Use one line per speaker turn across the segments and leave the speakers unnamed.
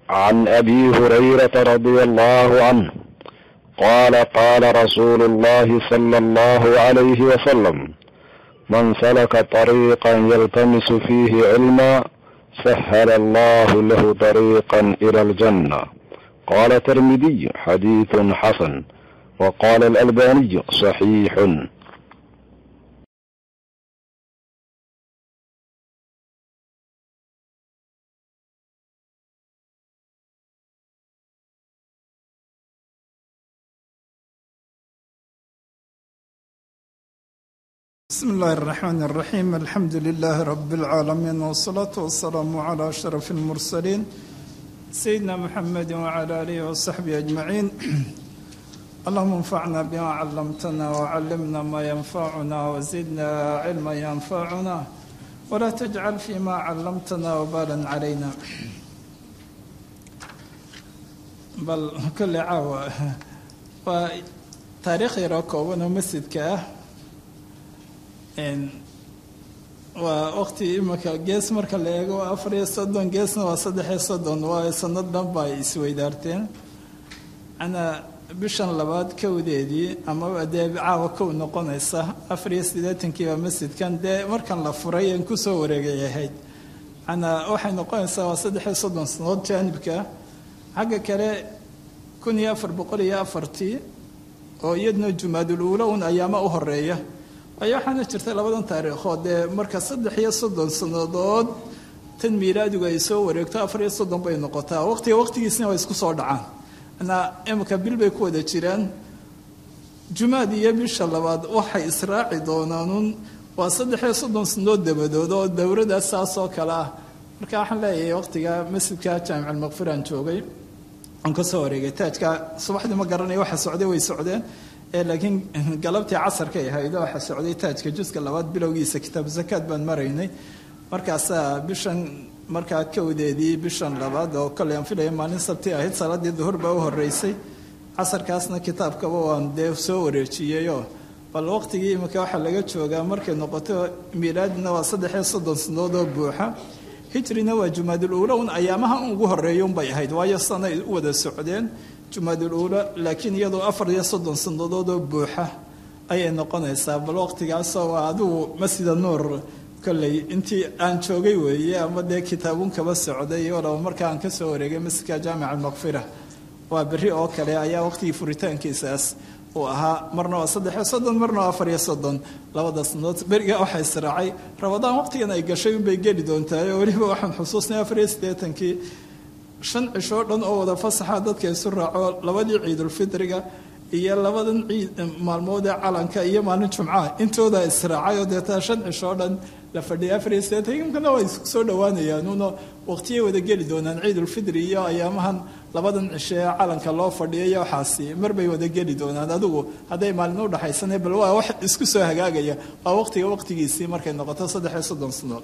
عن ابي هريره رضي الله عنه قال قال رسول الله صلى الله عليه وسلم من سلك طريقا يلتمس فيه علما سهل الله له طريقا الى الجنه قال الترمذي حديث حسن وقال الالباني صحيح
بسم الله الرحمن الرحيم الحمد لله رب العالمين والصلاة والسلام على أشرف المرسلين سيدنا محمد وعلى آله وصحبه أجمعين اللهم انفعنا بما علمتنا وعلمنا ما ينفعنا وزدنا علما ينفعنا ولا تجعل فيما علمتنا وبالا علينا بل كل عاوة وتاريخ يروكو مسجدك waa waqti imika gees marka la eego waa afar iyo soddon geesna waa saddex iyo soddon waa sanad dhan ba ay isweydaarteen ana bishan labaad kowdeedii amaba dee caawa kow noqonaysa afar iyo siddeetankii baa masjidkan dee markan la furay aan kusoo wareegay ahayd ana waxay noqonaysaa waa saddex iyo soddon sanadood jaanibka xagga kale kun iyo afar boqol iyo afartii oo iyadna jumaadul uula un ayaama u horeeya waayo waxaana jirta labadan taariikhood dee marka saddex iyo soddon sannadood tan miilaadigu ay soo wareegto afar iyo soddon bay noqotaa waqtiga waqtigiisna waa isku soo dhacaan anaa imika bil bay ku wada jiraan jumaad iyo bisha labaad waxay israaci doonaanuun waa saddex iyo soddon sannadood dabadood oo dowradaas saas oo kale ah marka waxaan leeyahay waqtiga masjidka jaamic almaqfiraan joogay aan ka soo wareegay taajka subaxdii ma garanaya waxa socday way socdeen laakiin galabtii casarkay ahayd waxa socday taajka juska labaad bilowgiisa kitaabu zakaad baan maraynay markaasaa bishan markaa kowdeedii bishan labaad oo kale aan filaya maalin sabti ahayd salaadii duhur baa u horeysay casarkaasna kitaabkaba waan dee soo wareejiyeyoo bal waqtigii imika waxaa laga joogaa markay noqoto miilaadina waa saddex iyo soddon sanadood oo buuxa hijrina waa jumaadul uula un ayaamaha ugu horeeya unbay ahayd waayo sanay u wada socdeen jumaadul uula laakiin iyadoo afar iyo soddon sannadood oo buuxa ayay noqonaysaa bal waqtigaasoo waa adigu masjida nuur kolley intii aan joogay weeye ama dee kitaabuun kaba socday walaba markaa aan kasoo wareegay masjidka jaamic almaqfira waa berri oo kale ayaa waqtigii furitaankiisaas uu ahaa marna waa saddex iyo soddon marna waa afar iyo soddon labada sannadood beriga waxaa israacay rabadaan waqtigan ay gashay unbay geli doontaay oo weliba waxaan xusuusnay afar iyo siddeetankii shan cishoo dhan oo wada fasaxa dadka isu raaco labadii ciidulfitriga iyo labadan ciid maalmood ee calanka iyo maalin jumcaha intooda israacay oo deetaa shan cishoo dhan la fadhiyay afar iyo siddeetan imkana waa isku soo dhowaanayaan uno waqtiyay wada geli doonaan ciidulfitri iyo ayaamahan labadan cisho ee calanka loo fadhiya iyo waxaasi mar bay wada geli doonaan adigu hadday maalin u dhaxaysana bal waa wax isku soo hagaagaya waa waqtiga waqtigiisii markay noqoto saddex iyo soddon sano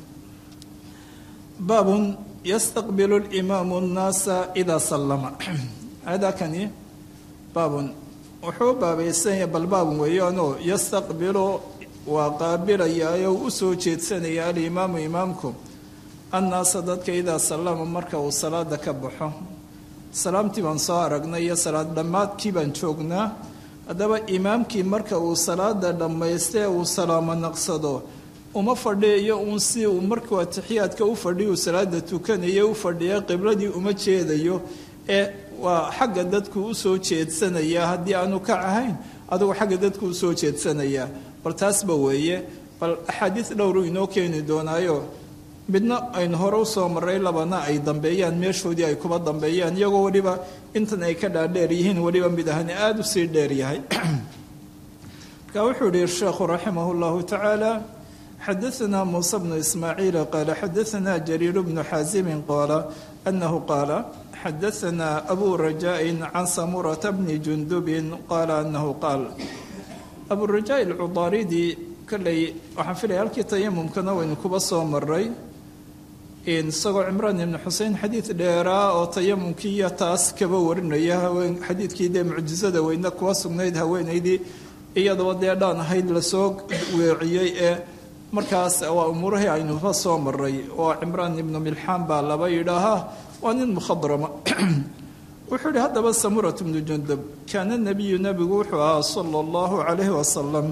baabun yastaqbilu limaamu nnaasa idaa sallama hadakani baabun wuxuu baabaysanya bal baabun weeyaanoo yastaqbilu waa qaabilayaa oo u soo jeedsanaya alimaamu imaamku annaasa dadka idaa sallama marka uu salaada ka baxo salaamtii baan soo aragnay iyo salaad dhammaadkii baan joognaa haddaba imaamkii marka uu salaada dhammaystee uu salaamo naqsado uma fadhiyayo uun si uu markuu atixiyaadka u fadhiya uu salaada tukanayo u fadhiya qibladii uma jeedayo ee waa xagga dadku u soo jeedsanaya haddii aanu ka ahayn adugu xagga dadku usoo jeedsanaya bal taasba weeye bal axaadiis dhowru inoo keeni doonaayo midna aynu hore usoo maray labana ay dambeeyaan meeshoodii ay kuba dambeeyaan iyagoo weliba intan ay ka dhaadheer yihiin weliba mid ahani aada usii dheer yahay marka wuxuu yihi sheekhu raximah llahu tacaala xadaثna muuse bnu ismaaciil qaala xadaثna jariir bnu xaasimin qaala anahu qaala xadaثna abu rajaaءi can samurata bni jundubin qaala anahu qaal abu rajaa alcudaaridi kolley waxaan filaya halkii tayamumkana waynu kuba soo maray isagoo cimraan ibnu xusein xadiid dheeraa oo tayamumkii iyo taas kaba warinaya haween xadiidkii dee mucjizada weyne kuwa sugnayd haweenaydii iyadoo dee dhaan ahayd lasoo weeciyey ee markaas waa umuurahii aynuba soo maray oo cimraan ibnu milxaan baa laba yidhaahaa waa nin mukhadrama wuxuu yihi haddaba samurat bnu jundub kaana nabiyu nebigu wuxuu ahaa sala allahu calayhi wasalam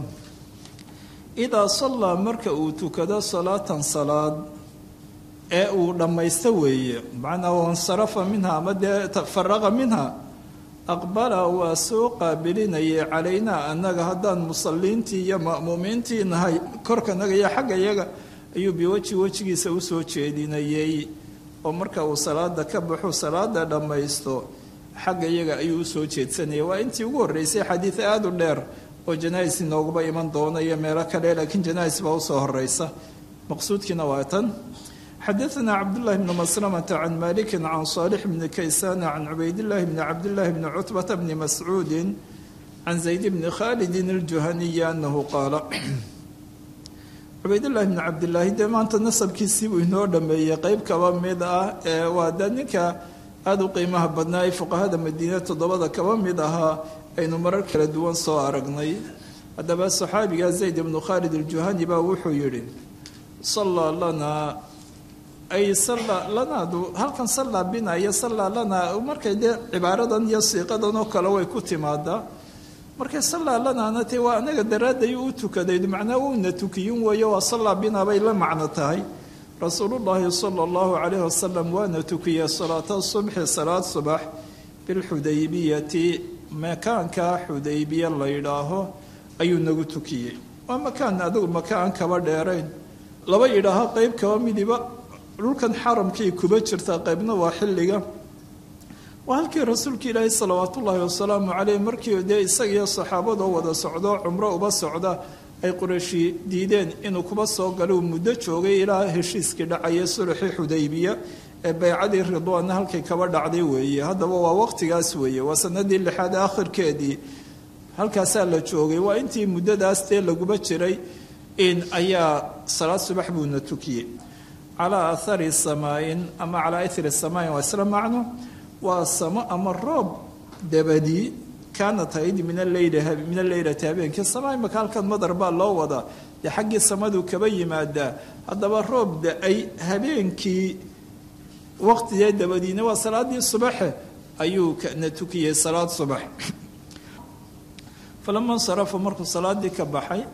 idaa sallaa marka uu tukado salaatan salaad ee uu dhammaysto weeye macnaa wansarafa minha ama dee faraqa minha aqbala waa soo qaabilinayay calaynaa annaga haddaan musalliintii iyo ma'muumiintii nahay korkanaga iyo xagga yaga ayuu biweji wejigiisa usoo jeedinayey oo marka uu salaada ka baxo salaada dhammaysto xagga iyaga ayuu usoo jeedsanayay waa intii ugu horreysay xadiid aada u dheer oo janais inooguba iman doona iyo meelo kale laakiin janais baa usoo horeysa maqsuudkiina waa tan xadaثna cabdالlahi bn maslamta can maliki can صaalix bni kaysana can cubaydاllahi bni cabdاllahi bni cutbata bni mascuudi can zayd bni khalidi اljuhaniyi anahu qaala cubaydallahi bni cabdillaahi dee maanta nasabkiisii buu inoo dhameeyey qeyb kaba mid ah ee waa dee ninka aada u qiimaha badnaa ee fuqahada madiine toddobada kaba mid ahaa aynu marar kala duwan soo aragnay haddaba saxaabiga zayd ibnu khaalid aljuhani baa wuxuu yidhi sallaa lanaa ay salla lanaadu halkan sallaa bina iyo sallaa lanaa markay dee cibaaradan iyo siiqadan oo kale way ku timaadaa markay sallaa lanaana te waa anaga daraadday u tukaday macnaa uuna tukiyin weeyo waa sallaa bina bay la macno tahay rasuulullaahi sala allahu calayhi wasalam waana tukiyey salaata subxi salaad subax bilxudaybiyati makaanka xudaybiya la yidhaaho ayuu nagu tukiyey waa makaan adigu makaan kaba dheerayn laba yidhaaho qeyb kaba midiba dhulkan xaramkii kuba jirta qeybna waa xilliga waa halkii rasuulka ilaahi salawaat ullaahi wasalaamu caleyh markii dee isagiyo saxaabadoo wada socdo cumro uba socda ay qurayshi diideen inuu kuba soo galo uu muddo joogay ilaa heshiiskii dhacaya sulxii xudaybiya ee baycadii ridwaanna halkay kaba dhacday weeye haddaba waa waqtigaas weeye waa sanadii lixaad aakhirkeedii halkaasaa la joogay waa intii muddadaas dee laguba jiray in ayaa salaad subax buuna tukiyey calaa athari samaain ama calaa ithri samaain waa isla macno waa samo ama roob dabadii kaanat hayd min aleyl min alleylati habeenkii samaa imaka halkan madar baa loo wadaa dee xaggii samadu kaba yimaadaa haddaba roob da-ay habeenkii waqtigee dabadiina waa salaadii subaxe ayuu na tukiyey salaad subax falama insarafa markuu salaadii ka baxay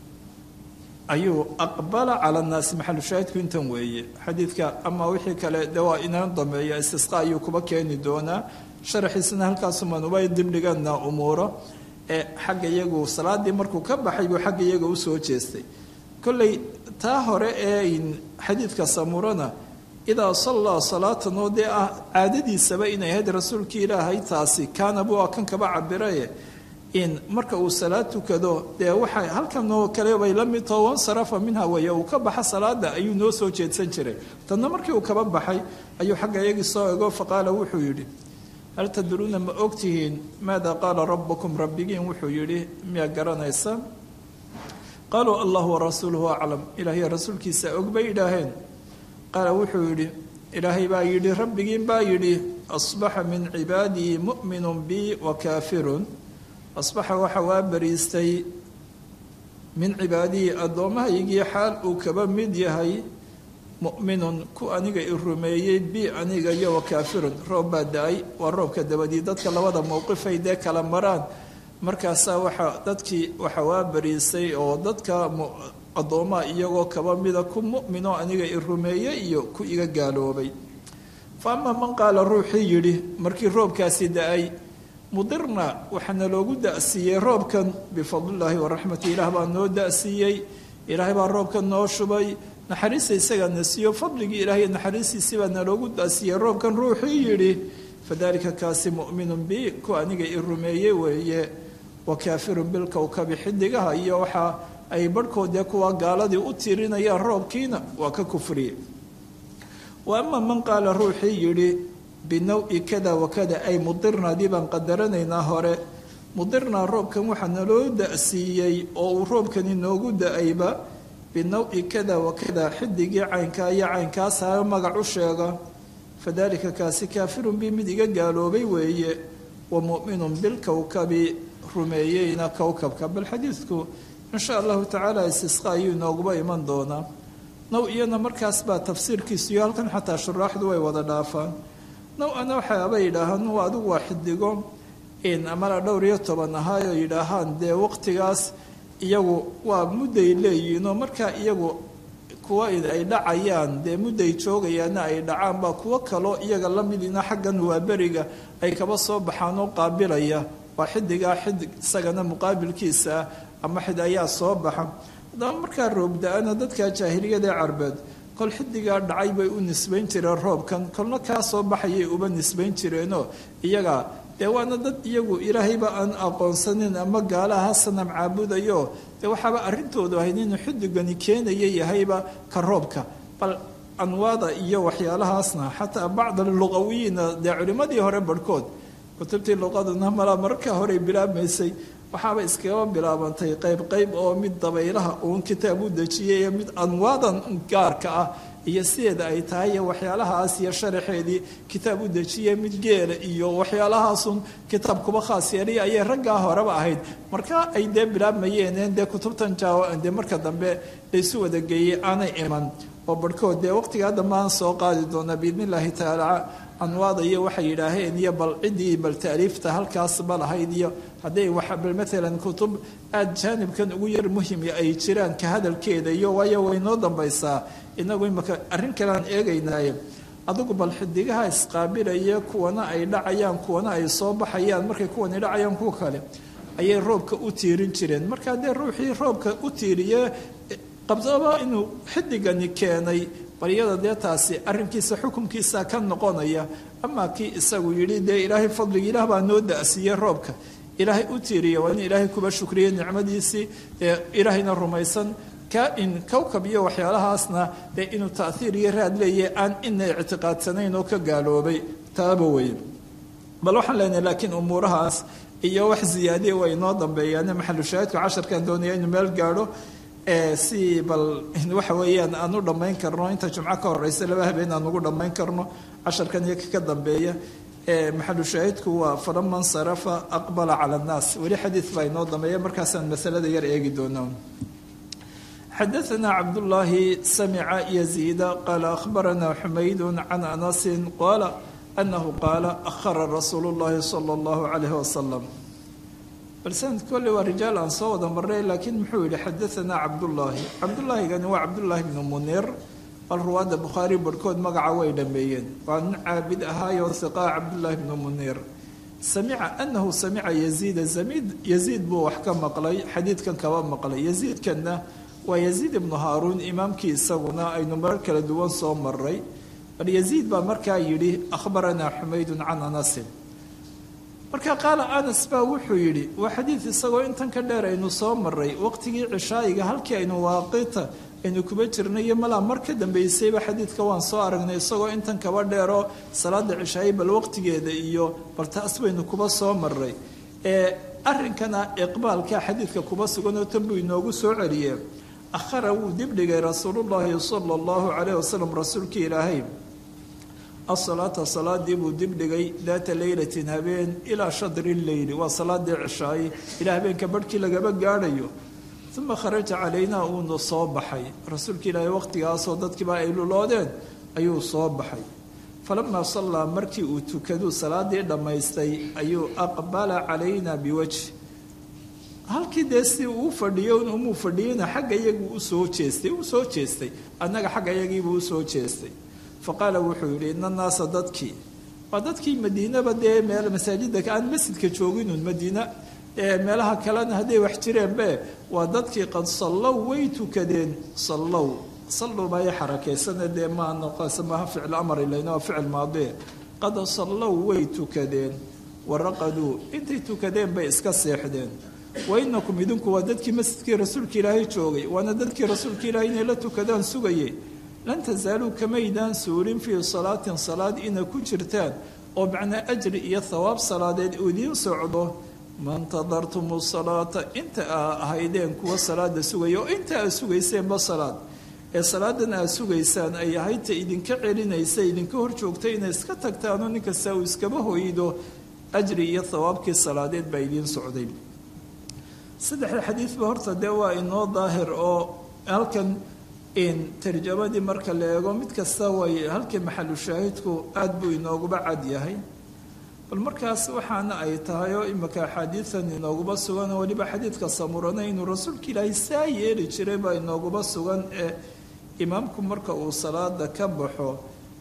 ayuu aqbala cala nnaasi maxalu shaahidku intan weeye xadiidka ama wixii kale de waa inaan dameeya istisqa ayuu kuba keeni doonaa sharaxiisana halkaasuman uba dibdhigana umuuro ee xagga iyagu salaadii markuu ka baxay buu xagga iyaga usoo jeestay kolley taa hore ee xadiidka samurana idaa sallaa salaatan oo dee ah caadadiisaba inay ahayd rasuulkii ilaahay taasi kaana buu kan kaba cabiraye in marka uu salaad tukado dee waxa halkan oo kale bay la mid taho wansarafa minha weeye uu ka baxa salaada ayuu noo soo jeedsan jiray tanna markii uu kaba baxay ayuu xagga iyagii soo ego faqaala wuxuu yidhi hal tadruuna ma ogtihiin maada qaala rabbukum rabbigiin wuxuu yidhi miyaa garanaysa qaaluu allah warasuuluhu aclam ilaahiy rasuulkiisa og bay idhaaheen qaala wuxuu yidhi ilaahay baa yidhi rabbigiin baa yidhi asbaxa min cibaadii mu'minu bi wa kaafirun asbaxa waxa waa bariistay min cibaadihii addoomahaygii xaal uu kaba mid yahay mu'minun ku aniga i rumeeyey bi aniga iyo wa kaafirun roob baa da-ay waa roobka dabadii dadka labada mowqifay dee kala maraan markaasaa waxaa dadkii waxa waa bariistay oo dadka addoomaha iyagoo kaba mida ku mu'minoo aniga i rumeeyey iyo ku iga gaaloobay fa ama man qaala ruuxii yidhi markii roobkaasi da-ay mudirna waxaana loogu da-siiyey roobkan bifadlillaahi waraxmati ilaah baa noo da-siiyey ilaahay baa roobkan noo shubay naxariista isagaana siiyo fadligii ilaahay naxariistiisii baa naloogu da-siiyey roobkan ruuxii yidhi fadalika kaasi mu'minun bi ku aniga i rumeeyey weeye wa kaafirun bilkowkabi xidigaha iyo waxaa ay barhkoodee kuwa gaaladii u tirinayaan roobkiina waa ka kufriye wa ama man qaala ruuxii yidhi binawi kada wakada ay mudirnaadii baan qadaranaynaa hore mudirnaa roobkan waxaa naloo da-siiyey oo uu roobkani noogu da-ayba binawi kada wakada xidigii caynkaa iyo caynkaashaa magac u sheega fadalika kaasi kaafirun bi mid iga gaaloobay weeye wa mu'minun bilkowkabi rumeeyeyna kowkabka bal xadiidku insha allahu tacaala istisqa ayuu inooguba iman doonaa now iyana markaas baa tafsiirkiisu iyo halkan xataa shuraaxdu way wada dhaafaan now ana waxaaba yidhaahaan waa adigu waa xidigo amala dhowr iyo toban ahaayoo yidhaahaan dee waqtigaas iyagu waa mudday leeyihiinoo markaa iyagu kuwa ay dhacayaan dee mudday joogayaana ay dhacaan baa kuwo kaloo iyaga la midina xaggan waa beriga ay kaba soo baxaan oo qaabilaya waa xidigaa xidig isagana muqaabilkiisa ah ama xid ayaa soo baxa haddaba markaa roobda-ana dadka jaahiliyada ee carbeed kol xidigaa dhacay bay u nisbayn jireen roobkan kolna kaa soo baxayay uba nisbayn jireenoo iyaga dee waana dad iyagu ilaahayba aan aqoonsanin ama gaalaha sanam caabudayo dee waxaaba arrintoodu ahayd inuu xidigani keenaya yahayba ka roobka bal anwaada iyo waxyaalahaasna xataa bacd luqawiyiina dee culimmadii hore barhkood kutubtii luqaduna malaa marka horey bilaabmaysay waxaaba iskaga bilaabantay qayb qayb oo mid dabaylaha uun kitaab u dejiyay iyo mid anwaadan gaarka ah iyo sideeda ay tahay iyo waxyaalahaas iyo sharaxeedii kitaab u dejiyay mid geela iyo waxyaalahaasun kitaab kuba khaas yeelay ayay raggaa horeba ahayd marka ay dee bilaabmayeen dee kutubtan jaawa dee marka dambe laysu wada geeyey aanay iman oo barhkood dee waqtigaa dambe aan soo qaadi doonaa biidni illaahi tacaala anwaada iyo waxay yidhaaheen iyo bal ciddii bal taaliifta halkaasba lahayd iyo hadday bal maalan kutub aada jaanibkan ugu yar muhimi ay jiraan ka hadalkeeda iyo waayo way noo dambaysaa inagu imaka arrin kalean eegaynaaye adigu bal xidigaha isqaabilaya kuwana ay dhacayaan kuwana ay soo baxayaan markay kuwani dhacayaan kuwa kale ayay roobka u tiirin jireen marka dee ruuxii roobka u tiiriye qabdaba inuu xidigani keenay baryada dee taasi arrinkiisa xukunkiisa ka noqonaya amaa kii isagu yidhi dee ilaahay fadliga ilaah baa noo da-siiyey roobka ilaahay u tiiriya waa in ilaahay kuba shukriye nicmadiisii dee ilaahayna rumaysan in kowkab iyo waxyaalahaasna dee inuu taahiir iyo raad leeyahay aan ina ictiqaadsanayn oo ka gaaloobay taaba weye bal waxaan leenahay laakiin umuurahaas iyo wax ziyaadiya way inoo dambeeyaan maxalu shaahidku casharkan doonaya inuu meel gaadho si bal waxa weeyaan aan u dhammayn karno inta jumco ka horeysa laba habeen aan ugu dhammayn karno casharkan iyo ka dambeeya maxalu shaahidku waa falaman sarafa aqbala cala annaas weli xadiid baa inoo dambeeya markaasaan masalada yar eegi doonaa xadaثna cabdالlahi samca yزيida qaala akhbarana xumayd can anasi qaala anahu qaala ahara rasuulu اllahi salى اllahu عalayh wasalam bal sanad kolle waa rijaal aan soo wada marnay laakiin muxuu yihi xadaثana cabdullaahi cabdullaahigani waa cabdullaahi bnu munir bal ruwaadda bukhaari barhkood magaca way dhameeyeen waa nin caabid ahaayo hiqaa cabdullaahi bnu munir samica anahu samica yaziida yaziid buu wax ka maqlay xadiidkan kaba maqlay yaziidkanna waa yaziid ibnu haaruun imaamkii isaguna aynu marar kala duwan soo maray bal yaziid baa markaa yidhi akhbaranaa xumaydun can anasin marka qaala anas baa wuxuu yidhi waa xadiid isagoo intan ka dheer aynu soo maray waqtigii cishaayiga halkii aynu waaqita aynu kuba jirnay iyo malaa mar ka dambeysayba xadiidka waan soo aragnay isagoo intan kaba dheeroo salaada cishaayi bal waqtigeeda iyo bal taas baynu kuba soo maray ee arrinkana iqbaalka xadiidka kuba suganoo tan buu inoogu soo celiyee akhara wuu dibdhigay rasuulullaahi sala allahu calayh wasalam rasuulkii ilaahay asalaata salaadii buu dibdhigay daata leylatin habeen ilaa shadri leyli waa salaadii cishaaye ilaa habeenka barhkii lagaba gaadhayo uma kharaja calaynaa uuna soo baxay rasuulka ilaahay waqtigaasoo dadkiiba ay luloodeen ayuu soo baxay falamaa sallaa markii uu tukaduu salaadii dhammaystay ayuu aqbala calaynaa biwajhi halkii dee si uu fadhiyo umuu fadhiyeyna xagga iyaguu usoo jeestay uu soo jeestay annaga xagga iyagiibuu usoo jeestay faqaala wuxuu yidhi ina naasa dadkii waa dadkii madiinaba dee meel masaajida aan masjidka jooginun madiina meelaha kalena hadday wax jireenbe waa dadkii qad sallow way tukadeen sallow sallow baa i xarakeysane dee maa noqosa maaha ficil amar ilayna waa ficil maadie qad sallow way tukadeen waraqaduu intay tukadeen bay iska seexdeen wainakum idinku waa dadkii masjidkii rasuulka ilaahay joogay waana dadkii rasuulka ilaahay inay la tukadaan sugayay lan tasaaluu kamaydaan suurin fii salaatin salaad ina ku jirtaan oo macnaa ajri iyo thawaab salaadeed uu idiin socdo mantadartumu salaata inta aa ahaydeen kuwa salaada sugaya oo inta aad sugayseenba salaad ee salaadan aad sugaysaan ay ahaydta idinka celinaysa idinka hor joogta inay iska tagtaanoo nin kasta uu iskaba hoydo ajri iyo thawaabkii salaadeed baa idiin socday saddexda xadiidba horta dee waa inoo daahir oo halkan tarjamadii marka la eego mid kasta way halkii maxalu shaahidku aada buu inooguba cad yahay bal markaas waxaana ay tahay oo imika axaadiidan inooguba sugan oo weliba xadiidka samurana inuu rasuulka ilaahay saa yeeli jiray baa inooguba sugan ee imaamku marka uu salaada ka baxo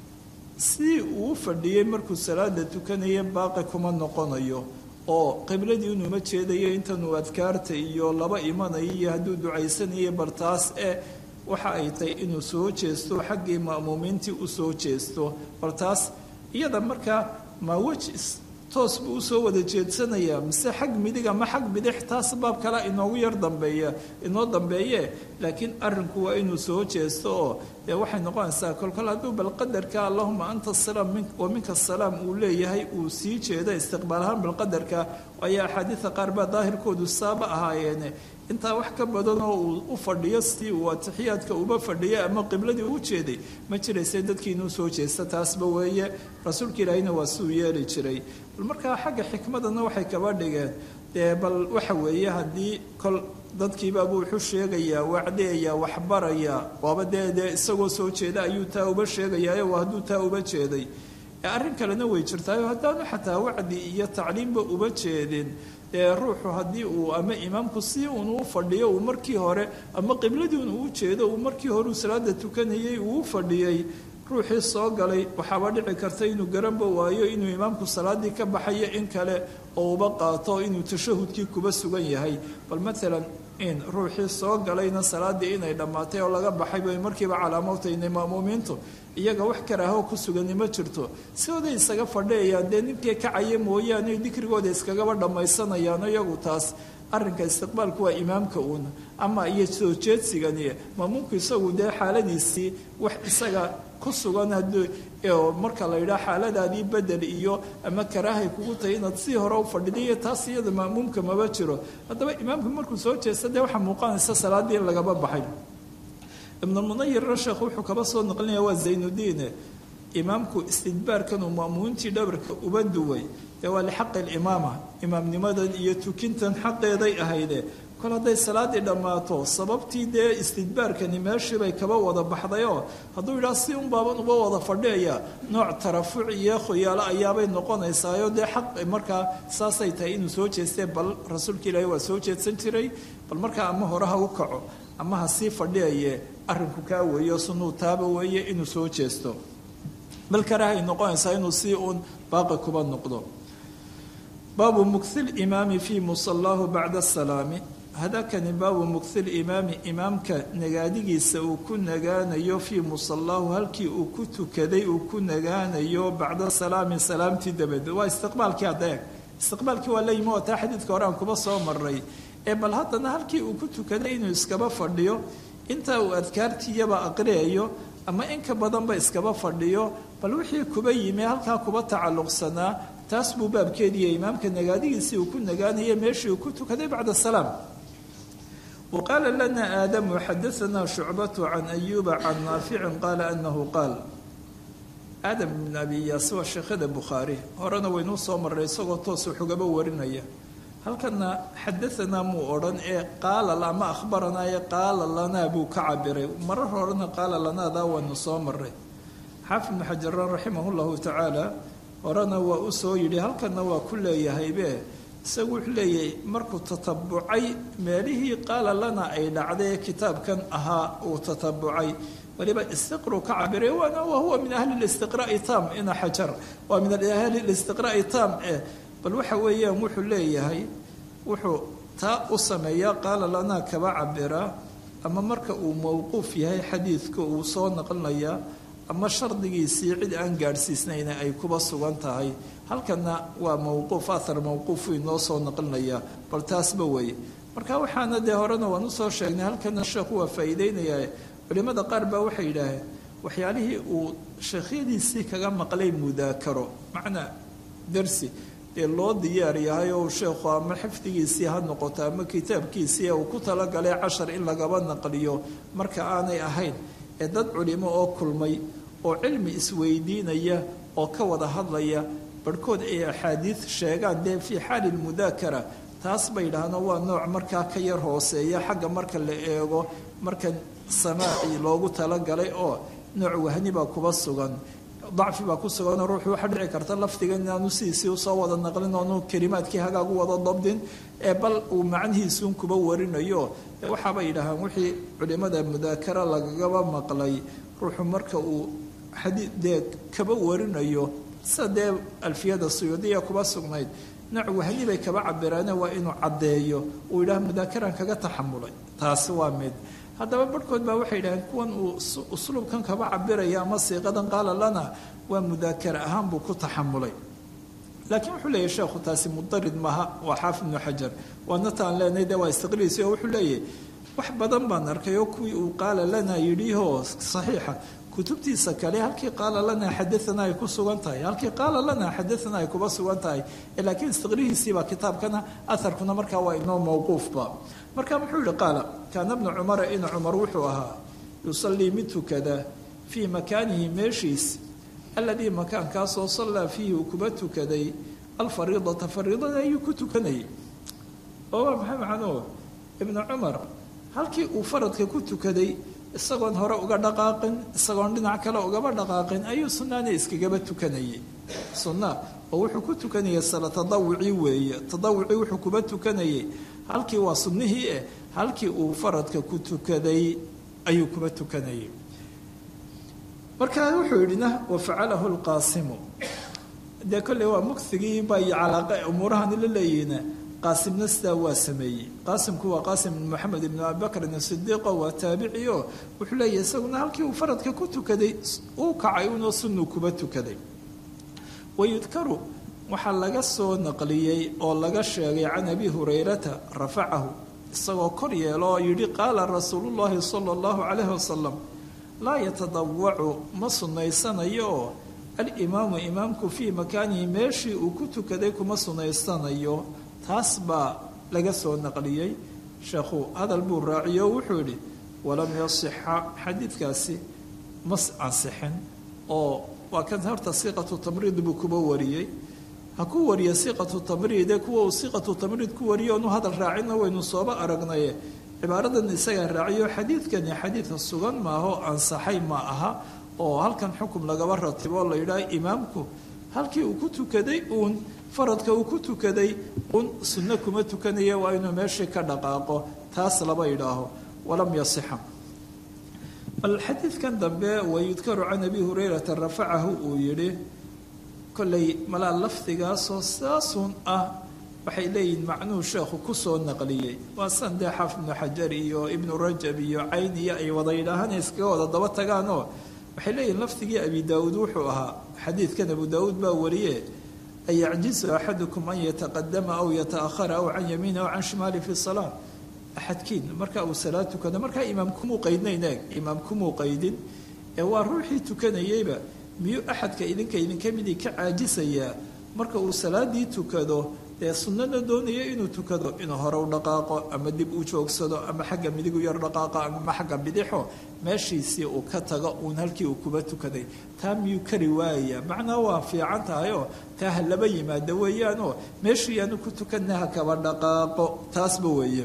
si uu u fadhiyey markuu salaada tukanaya baaqi kuma noqonayo oo qibladii inuuma jeedayo intanuu adkaarta iyo laba imanayo iyo hadduu ducaysanayo bal taas ee waxa ay tahay inuu soo jeesto xaggii ma'muumiintii u soo jeesto bal taas iyada markaa ma weji toos buu usoo wada jeedsanayaa mise xag midig ama xag bidix taas baab kale inoogu yar dambeeya inoo dambeeye laakiin arrinku waa inuu soo jeesto oo dee waxay noqonaysaa kolkol hadduu bal qadarka allahuma anta asalaam wa minka asalaam uu leeyahay uu sii jeedo istiqbaal ahaan balqadarka ayaa axaadiida qaar baa daahirkoodu saaba ahaayeene intaa wax ka badan oo uu u fadhiyo si uu atixiyaadka uba fadhiya ama qibladii u jeeday ma jirayse dadkii inuu soo jeesta taasba weeye rasuulka ilaahina waa siuu yeeli jiray bal markaa xagga xikmadana waxay kaba dhigeen dee bal waxa weeye haddii kol dadkiibaabuu wuxuu sheegayaa wacdeeya waxbarayaa waaba dee dee isagoo soo jeeda ayuu taa uba sheegayaayo waa hadduu taa uba jeeday arrin kalena way jirtaayo haddaanu xataa wacdi iyo tacliimba uba jeedin dee ruuxu haddii uu ama imaamku si uun u fadhiyo uu markii hore ama qibladii un uu jeedo uu markii hore uu salaada tukanayay uu u fadhiyey ruuxii soo galay waxaaba dhici karta inuu garanba waayo inuu imaamku salaadii ka baxayo in kale oo uba qaato inuu tashahudkii kuba sugan yahay bal maalan in ruuxii soo galayna salaadii inay dhammaatay oo laga baxay bay markiiba calaamowtaynay ma'muumiintu iyaga wax karaaho ku sugani ma jirto sidooday isaga fadhiyayaan dee ninkii kacaya mooyaane dikrigooda iskagaba dhammaysanayaan iyagu taas arrinka istiqbaalku waa imaamka uun ama iyo soo jeedsigani maamuumku isagu dee xaaladiisii wax isaga ku sugan haddii marka la yidhaha xaaladaadii bedel iyo ama karaahay kugu tahay inaad sii hore u fadhidayo taas iyada ma'muumka maba jiro haddaba imaamku markuu soo jeesta dee waxaa muuqanaysa salaaddii in lagaba baxay ibnulmunayirna sheekhu wuxuu kaba soo naqlinaya waa zaynudiine imaamku istidbaarkan uu ma'muumintii dhabarka uba duway dee waa lixaqi alimaama imaamnimadan iyo tukintan xaqeeday ahayde kol hadday salaaddii dhammaato sababtii dee istidbaarkani meeshiibay kaba wada baxdayoo hadduu yidhaha si un baaban uba wada fadhiyaya nooc tarafuc iyo khoyaalo ayaabay noqonaysaayo dee xaq markaa saasay tahay inuu soo jeestee bal rasuulka ilaahi waa soo jeedsan jiray bal markaa ama hore ha u kaco ama ha sii fadhiyaye arrinku kaa weeyo sunuu taaba weeye inuu soo jeesto bal karahay noqonaysaa inuu si uun baaqi kuba noqdo baabu mughi limaami fii musallaahu bacda asalaami hadakani baabu mughi limaami imaamka nagaadigiisa uu ku nagaanayo fii musallaahu halkii uu ku tukaday uu ku nagaanayo bacda salaami salaamtii dabadeed waa istiqbaalkii adeeg istiqbaalkii waa la yimi oo taa xadiidka hore aan kuba soo maray ee bal haddana halkii uu ku tukaday inuu iskaba fadhiyo intaa uu adkaartiiyaba aqriyayo ama in ka badanba iskaba fadhiyo bal wixii kuba yimi halkaa kuba tacalluqsanaa taas buu baabkeediiya imaamka nagaadigiisii uu ku nagaanaya meeshii uu ku tukaday bacda salaam wa qaala lana aadamu xadaanaa shucbatu can ayuuba can naaficin qaala anahu qaal aadam ibn abi iyaas waa sheekhada bukhaari horena waynuu soo marray isagoo toos waxugaba warinaya halkana xadaanaa muu odhan ee qaala ama akhbaranaa ee qaala lanaa buu ka cabiray marar horena qaala lanaadaa waynu soo maray xaafid ibnu xajaran raximah llahu tacaala horena waa u soo yidhi halkanna waa ku leeyahaybe isagu wuxuu leeyahay markuu tatabucay meelihii qaala lana ay dhacday kitaabkan ahaa uu tatabucay waliba istiqru ka cabiray waana wahuwa min ahli listiqraai tam ina xajar waa min ahli listiqraai tam eh bal waxa weeyaan wuxuu leeyahay wuxuu taa u sameeyaa qaala lanaa kaba cabiraa ama marka uu mowquuf yahay xadiidka uu soo naqlinayaa ama shardigiisii cid aan gaadhsiisnayna ay kuba sugan tahay halkana waa mowquuf ahar mowquufu inoo soo naqlinaya bal taasba weeye marka waxaana dee horena waan usoo sheegnay halkana sheekhu waa faa'iideynayaa culimmada qaar baa waxay yidhaaheen waxyaalihii uu sheekhyadiisii kaga maqlay mudaakaro macnaa darsi dee loo diyaar yahay oo sheekhu ama xifdigiisii ha noqoto ama kitaabkiisii uu ku talagalay cashar in lagaba naqliyo marka aanay ahayn ee dad culimo oo kulmay oo cilmi isweydiinaya oo ka wada hadlaya barhkood ay axaadiid sheegaan dee fii xaali lmudaakara taas bay yidhaahno waa nooc markaa ka yar hooseeya xagga marka la eego marka samaaci loogu talagalay oo nooc wahni baa kuba sugan dacfi baa ku suganoo ruuxu waxaa dhici karta lafdiga inaanu sidiisii usoo wada naqlin oonu kelimaadkii hagaagu wada dabdin ee bal uu macnihiisuun kuba warinayo waxaabay yidhaahaan wixii culimada mudaakara lagagaba maqlay ruuxu marka uu xadiidee kaba warinayo sida dee alfiyada suyuudiya kuba sugnayd nooc wahni bay kaba cabiraane waa inuu caddeeyo uu yidhaha mudaakaran kaga taxamulay taasi waa mid haddaba barhkood baa waxay yidhaheen kuwan uu usluubkan kaba cabiraya ama siiqadan qaala lana waa mudaakara ahaan buu ku taxamulay laakiin wuxuu leeyahy sheekhu taasi mudarid maaha waa xaafid ibnu xajar waana taan leenahay dee waa istiqliisi oo wuxuu leeyahy wax badan baan arkay oo kuwii uu qaala lana yidhihoo saxiixa kutubtiisa kale halkii qaala lana xadaana ay ku sugan tahay halkii qaala lana xadaana ay kuba sugan tahay laakiin istiqrihiisiibaa kitaabkana aharkuna markaa waa inoo mawquufba marka muxuu yihi qaala kaana bnu cumara in cumar wuxuu ahaa yusallii mid tukada fii makaanihi meeshiis aladii makaankaasoo sallaa fiihi uu kuba tukaday alfariidata fariidada ayuu ku tukanayay oo waa maxay macnuhu ibnu cumar halkii uu faradka ku tukaday isagoon hore uga dhaqaaqin isagoon dhinac kale ugaba dhaqaaqin ayuu sunnaana iskagaba tukanayay sunna oo wuxuu ku tukanayay sala tadawuci weeye tadawuci wuxuu kuba tukanayay halkii waa sunnihii eh halkii uu faradka ku tukaday ayuu kuba tukanayay markaa wuxuu yidhina wafacalahu lqaasimu dee kolley waa mugsigii bay calaaqa umuurahan la leeyihiin qaasimna sidaa waa sameeyey qaasimku waa qaasim ibn moxamed ibn abibakrin sidiiqo waa taabiciyo wuxuu leeyahy isaguna halkii uu faradka ku tukaday uu kacay unoo sunuu kuba tukaday wayudkaru waxaa laga soo naqliyey oo laga sheegay can abi hurayrata rafacahu isagoo kor yeelo oo yidhi qaala rasuulullaahi sala allahu calayhi wasalam laa yatadawacu ma sunaysanayo oo alimaamu imaamku fii makaanihi meeshii uu ku tukaday kuma sunaysanayo taas baa laga soo naqliyey sheekhu hadal buu raaciyo o wuxuu yidhi walam yasixa xadiidkaasi ma ansixin oo waa kan horta siiqatu tamriid buu kuba wariyey ha ku wariya siiqatu tamriide kuwa uu siiqatu tamriid ku wariyo onu hadal raacinna waynu sooba aragnaye cibaaradan isagaa raaciyo xadiidkani xadiidka sugan maaho ansaxay ma aha oo halkan xukum lagaba ratibo la yidhaha imaamku halkii uu ku tukaday uun faradka uu ku tukaday uun sunno kuma tukanaya waa inuu meeshii ka dhaqaaqo taas laba yidhaaho walam yasixa bal xadiidkan dambe wayudkaru can abi hurayrata rafacahu uu yidhi kollay malaa lafdigaasoo saasun ah waxay leeyihiin macnuhu sheekhu kusoo naqliyey waa san dee xaaf ibnu xajar iyo ibnu rajab iyo cayn iyo ay wada yidhaahaan iskaga wada daba tagaanoo waxay leeyihin lafdigii abi daawuud wuxuu ahaa xadiidkan abu daawuud baa wariye an yacjizu axadukum an yataqadama aw yataahara aw can yamiini aw can shimaali fi salaa axadkiin marka uu salaad tukado markaa imaam kumuu qaydnayn eeg imaam kumuu qaydin ee waa ruuxii tukanayeyba miyuu axadka idinka idinka midii ka caajisayaa marka uu salaadii tukado dee sunnada doonaya inuu tukado inuu hore u dhaqaaqo ama dib u joogsado ama xagga midig u yar dhaqaaqo ama xagga bidixo meeshiisii uu ka tago uun halkii uu kuba tukaday taa miyuu kari waayaya macnaa waa fiican tahayoo taa ha laba yimaado weeyaanoo meeshii aanu ku tukanna ha kaba dhaqaaqo taasba weeye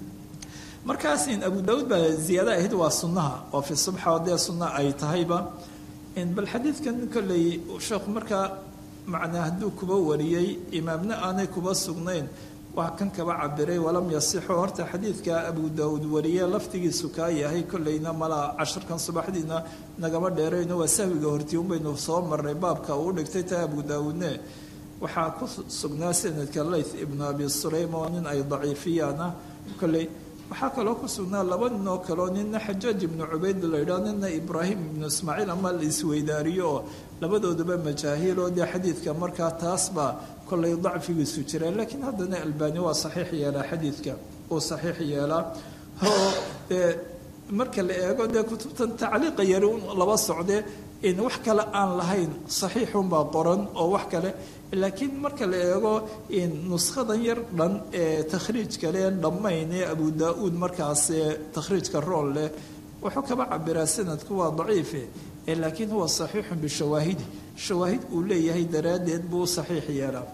markaasin abu daawuud baa ziyaada ahayd waa sunnaha oo fi subxa dee sunna ay tahayba bal xadiidkan kolley sheekhu markaa macnaa hadduu kuba wariyey imaamna aanay kuba sugnayn waa kan kaba cabiray walam yasixo horta xadiidka abu daawuud wariye laftigiisu kaa yahay kolleyna malaa casharkan subaxdiina nagama dheerayno waa sahwiga hortii un baynu soo marnay baabka uu dhigtay taa abu daawuudne waxaa ku sugnaa sanadka layth ibnu abi sulaym oo nin ay daciifiyaan ah kolley waxaa kaloo ku sugnaa laba nin oo kaleo nina xajaaj ibnu cubayd la yidhaho nina ibraahim ibnu ismaaciil ama la isweydaariyo oo labadooduba majaahiil oo dee xadiidka markaa taasbaa kollay dacfigiisu jireen laakiin haddana albani waa saxiix yeelaa xadiidka uu saxiix yeelaa oo dee marka la eego dee kutubtan tacliiqa yari un laba socdee in wax kale aan lahayn saxiixunbaa qoran oo wax kale laakiin marka la eego nuskadan yar dhan ee takhriijka leen dhammayn ee abu daa-uud markaas takhriijka rool leh wuxuu kaba cabiraa sanadku waa daciife laakiin huwa saxiixun bishawaahidi shawaahid uu leeyahay daraaddeed buu saxiix yeelaa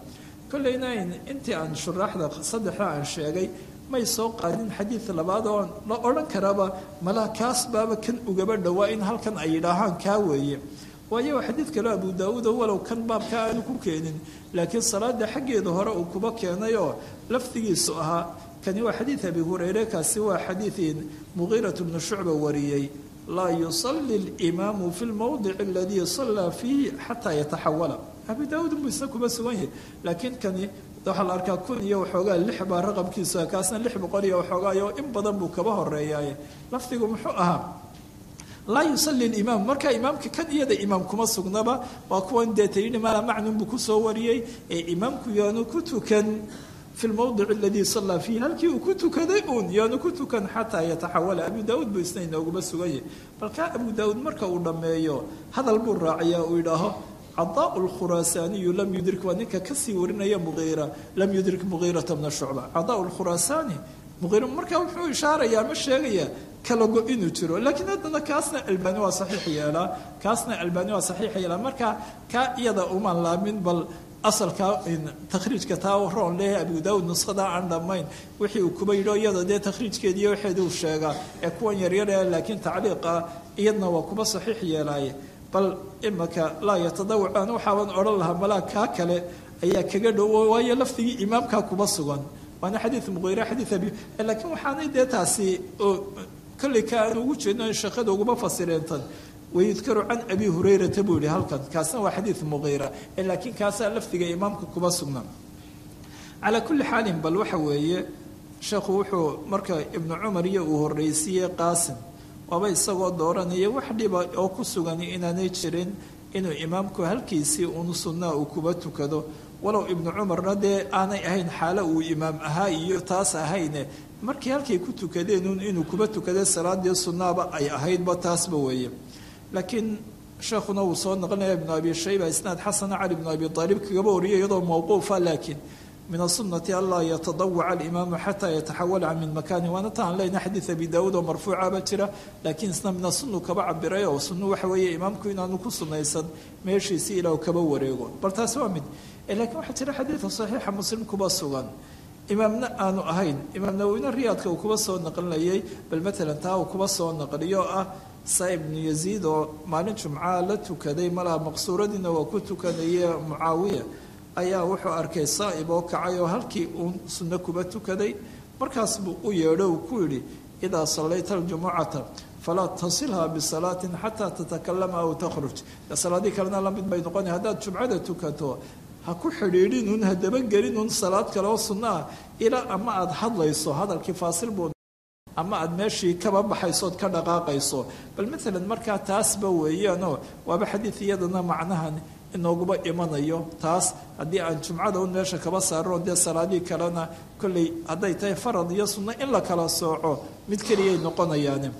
kolleyna intii aan shuraaxda saddexda aan sheegay may soo qaadin xadiid labaad oo la odhan karaba malaa kaas baaba kan ugaba dhowaa in halkan ay yidhaahaan kaa weeye waayo waa xadiid kaleo abu daawuudo walow kan baabka aanu ku keenin laakiin salaada xaggeeda hore uu kuba keenay oo lafdigiisu ahaa kani waa xadiid abi hureyre kaasi waa xadiid muqiirat bnu shucba wariyey laa yusali اlimaamu fi lmowdic aladii sallaa fiihi xataa yataxawala abu daawuud buu isna kuba sugan yahay laakiin kani waxaa la arkaa kun iyo waxoogaa lix baa raqabkiisu kaasna lix boqol iyo waxoogaayo in badan buu kaba horeeyaaye lafdigu muxuu ahaa laa yusali limaam marka imaamka kan iyada imaam kuma sugnaba waa kuwan deeta yidhi maala macnun buu kusoo wariyey ee imaamku yaanu ku tukan fi lmowdic aladii sallaa fiihi halkii uu ku tukaday uun yaanu ku tukan xataa yataxawala abu daawuud buu isna inooguma sugan yahay balkaa abu daawuud marka uu dhammeeyo hadal buu raaciyaa uu yidhaaho cadaa lkhuraasaaniyu lam yudrik waa ninka kasii warinaya muiira lam yudrik mugiirata bna shucba cadaa lkhuraasaani muiira markaa wuxuu ishaarayaa ma sheegayaa kalago inuu jiro laakiin haddana kaasna albani waa saxiix yeelaa kaasna albani waa saxiix yeelaa marka kaa iyada umaan laamin bal asalka takhriijka taa roon leeyahay abu daawud nuskhada aan dhammayn wixii uu kuba yidho iyada dee takhriijkeediiyo waxeeda uu sheegaa ee kuwan yaryar ee laakiin tacliiqa iyadna waa kuba saxiix yeelaaye bal imaka laa yatadawacaan waxaaban odhan lahaa malaa kaa kale ayaa kaga dhowo waayo lafdigii imaamkaa kuba sugan waana xadiid muqiira xadiid abi laakiin waxaanay dee taasi kolley ka aan ugu jeedno shaqada uguma fasireentan wayudkaru can abi hurayrata buu yihi halkan kaasna waa xadiid muqiira laakiin kaasaa lafdiga imaamka kuba sugnaa calaa kulli xaalin bal waxa weeye sheekhu wuxuu marka ibnu cumar iyo uu horreysiiyey qaasim waaba isagoo dooranaya wax dhiba oo ku sugan inaanay jirin inuu imaamku halkiisii un sunnaa uu kuba tukado walow ibnu cumarna dee aanay ahayn xaalo uu imaam ahaa iyo taas ahayne markii halkay ku tukadeen inuu kuba tukada salaadii sunnaaba ay ahaydba taasba weeye laakiin sheekhuna uu soo naqlinaya ibnu abi shayba isnaad xasana cali ibnu abi aalib kagaba wariyay iyadoo mawquufa laakiin min asunati anlaa yatadawaca alimaamu xataa yataxawala min makani waana taan leyna xadiid abi daawuud oo marfuucaba jira laakiin isna min asunu kaba cabiray oo sunnu waxa weeye imaamku inaanu ku sunaysan meeshiisii ilaa kaba wareego bal taasi waa mid laakiin waxaa jira xadiida saxiixa muslim kuba sugan imaamna aanu ahayn imaam nawowina riyaadka uu kuba soo naqlinayay bal matalan taa uu kuba soo naqliyo ah saa ibnu yaziid oo maalin jumcaa la tukaday malaha maqsuuradiina waa ku tukanaye mucaawiya ayaa wuxuu arkay saa'ib oo kacay oo halkii uun sunno kuba tukaday markaas buu u yeedho uu ku yidhi idaa sallayta aljumucata falaa tasilhaa bisalaatin xataa tatakalama aw takhruj salaadii kalena la mid bay noqona haddaad jumcada tukato ha ku xidhiidhinun ha dabagelinun salaad kale oo sunno ah ilaa ama aada hadlayso hadalkii faasil buu ama aada meeshii kaba baxaysood ka dhaqaaqayso bal maalan markaa taasba weeyaanoo waaba xadiid iyadana macnahan inooguba imanayo taas haddii aan jumcada un meesha kaba saarno dee salaadii kalena kolley hadday tahay farad iyo sunno in la kala sooco mid keliyay noqonayaane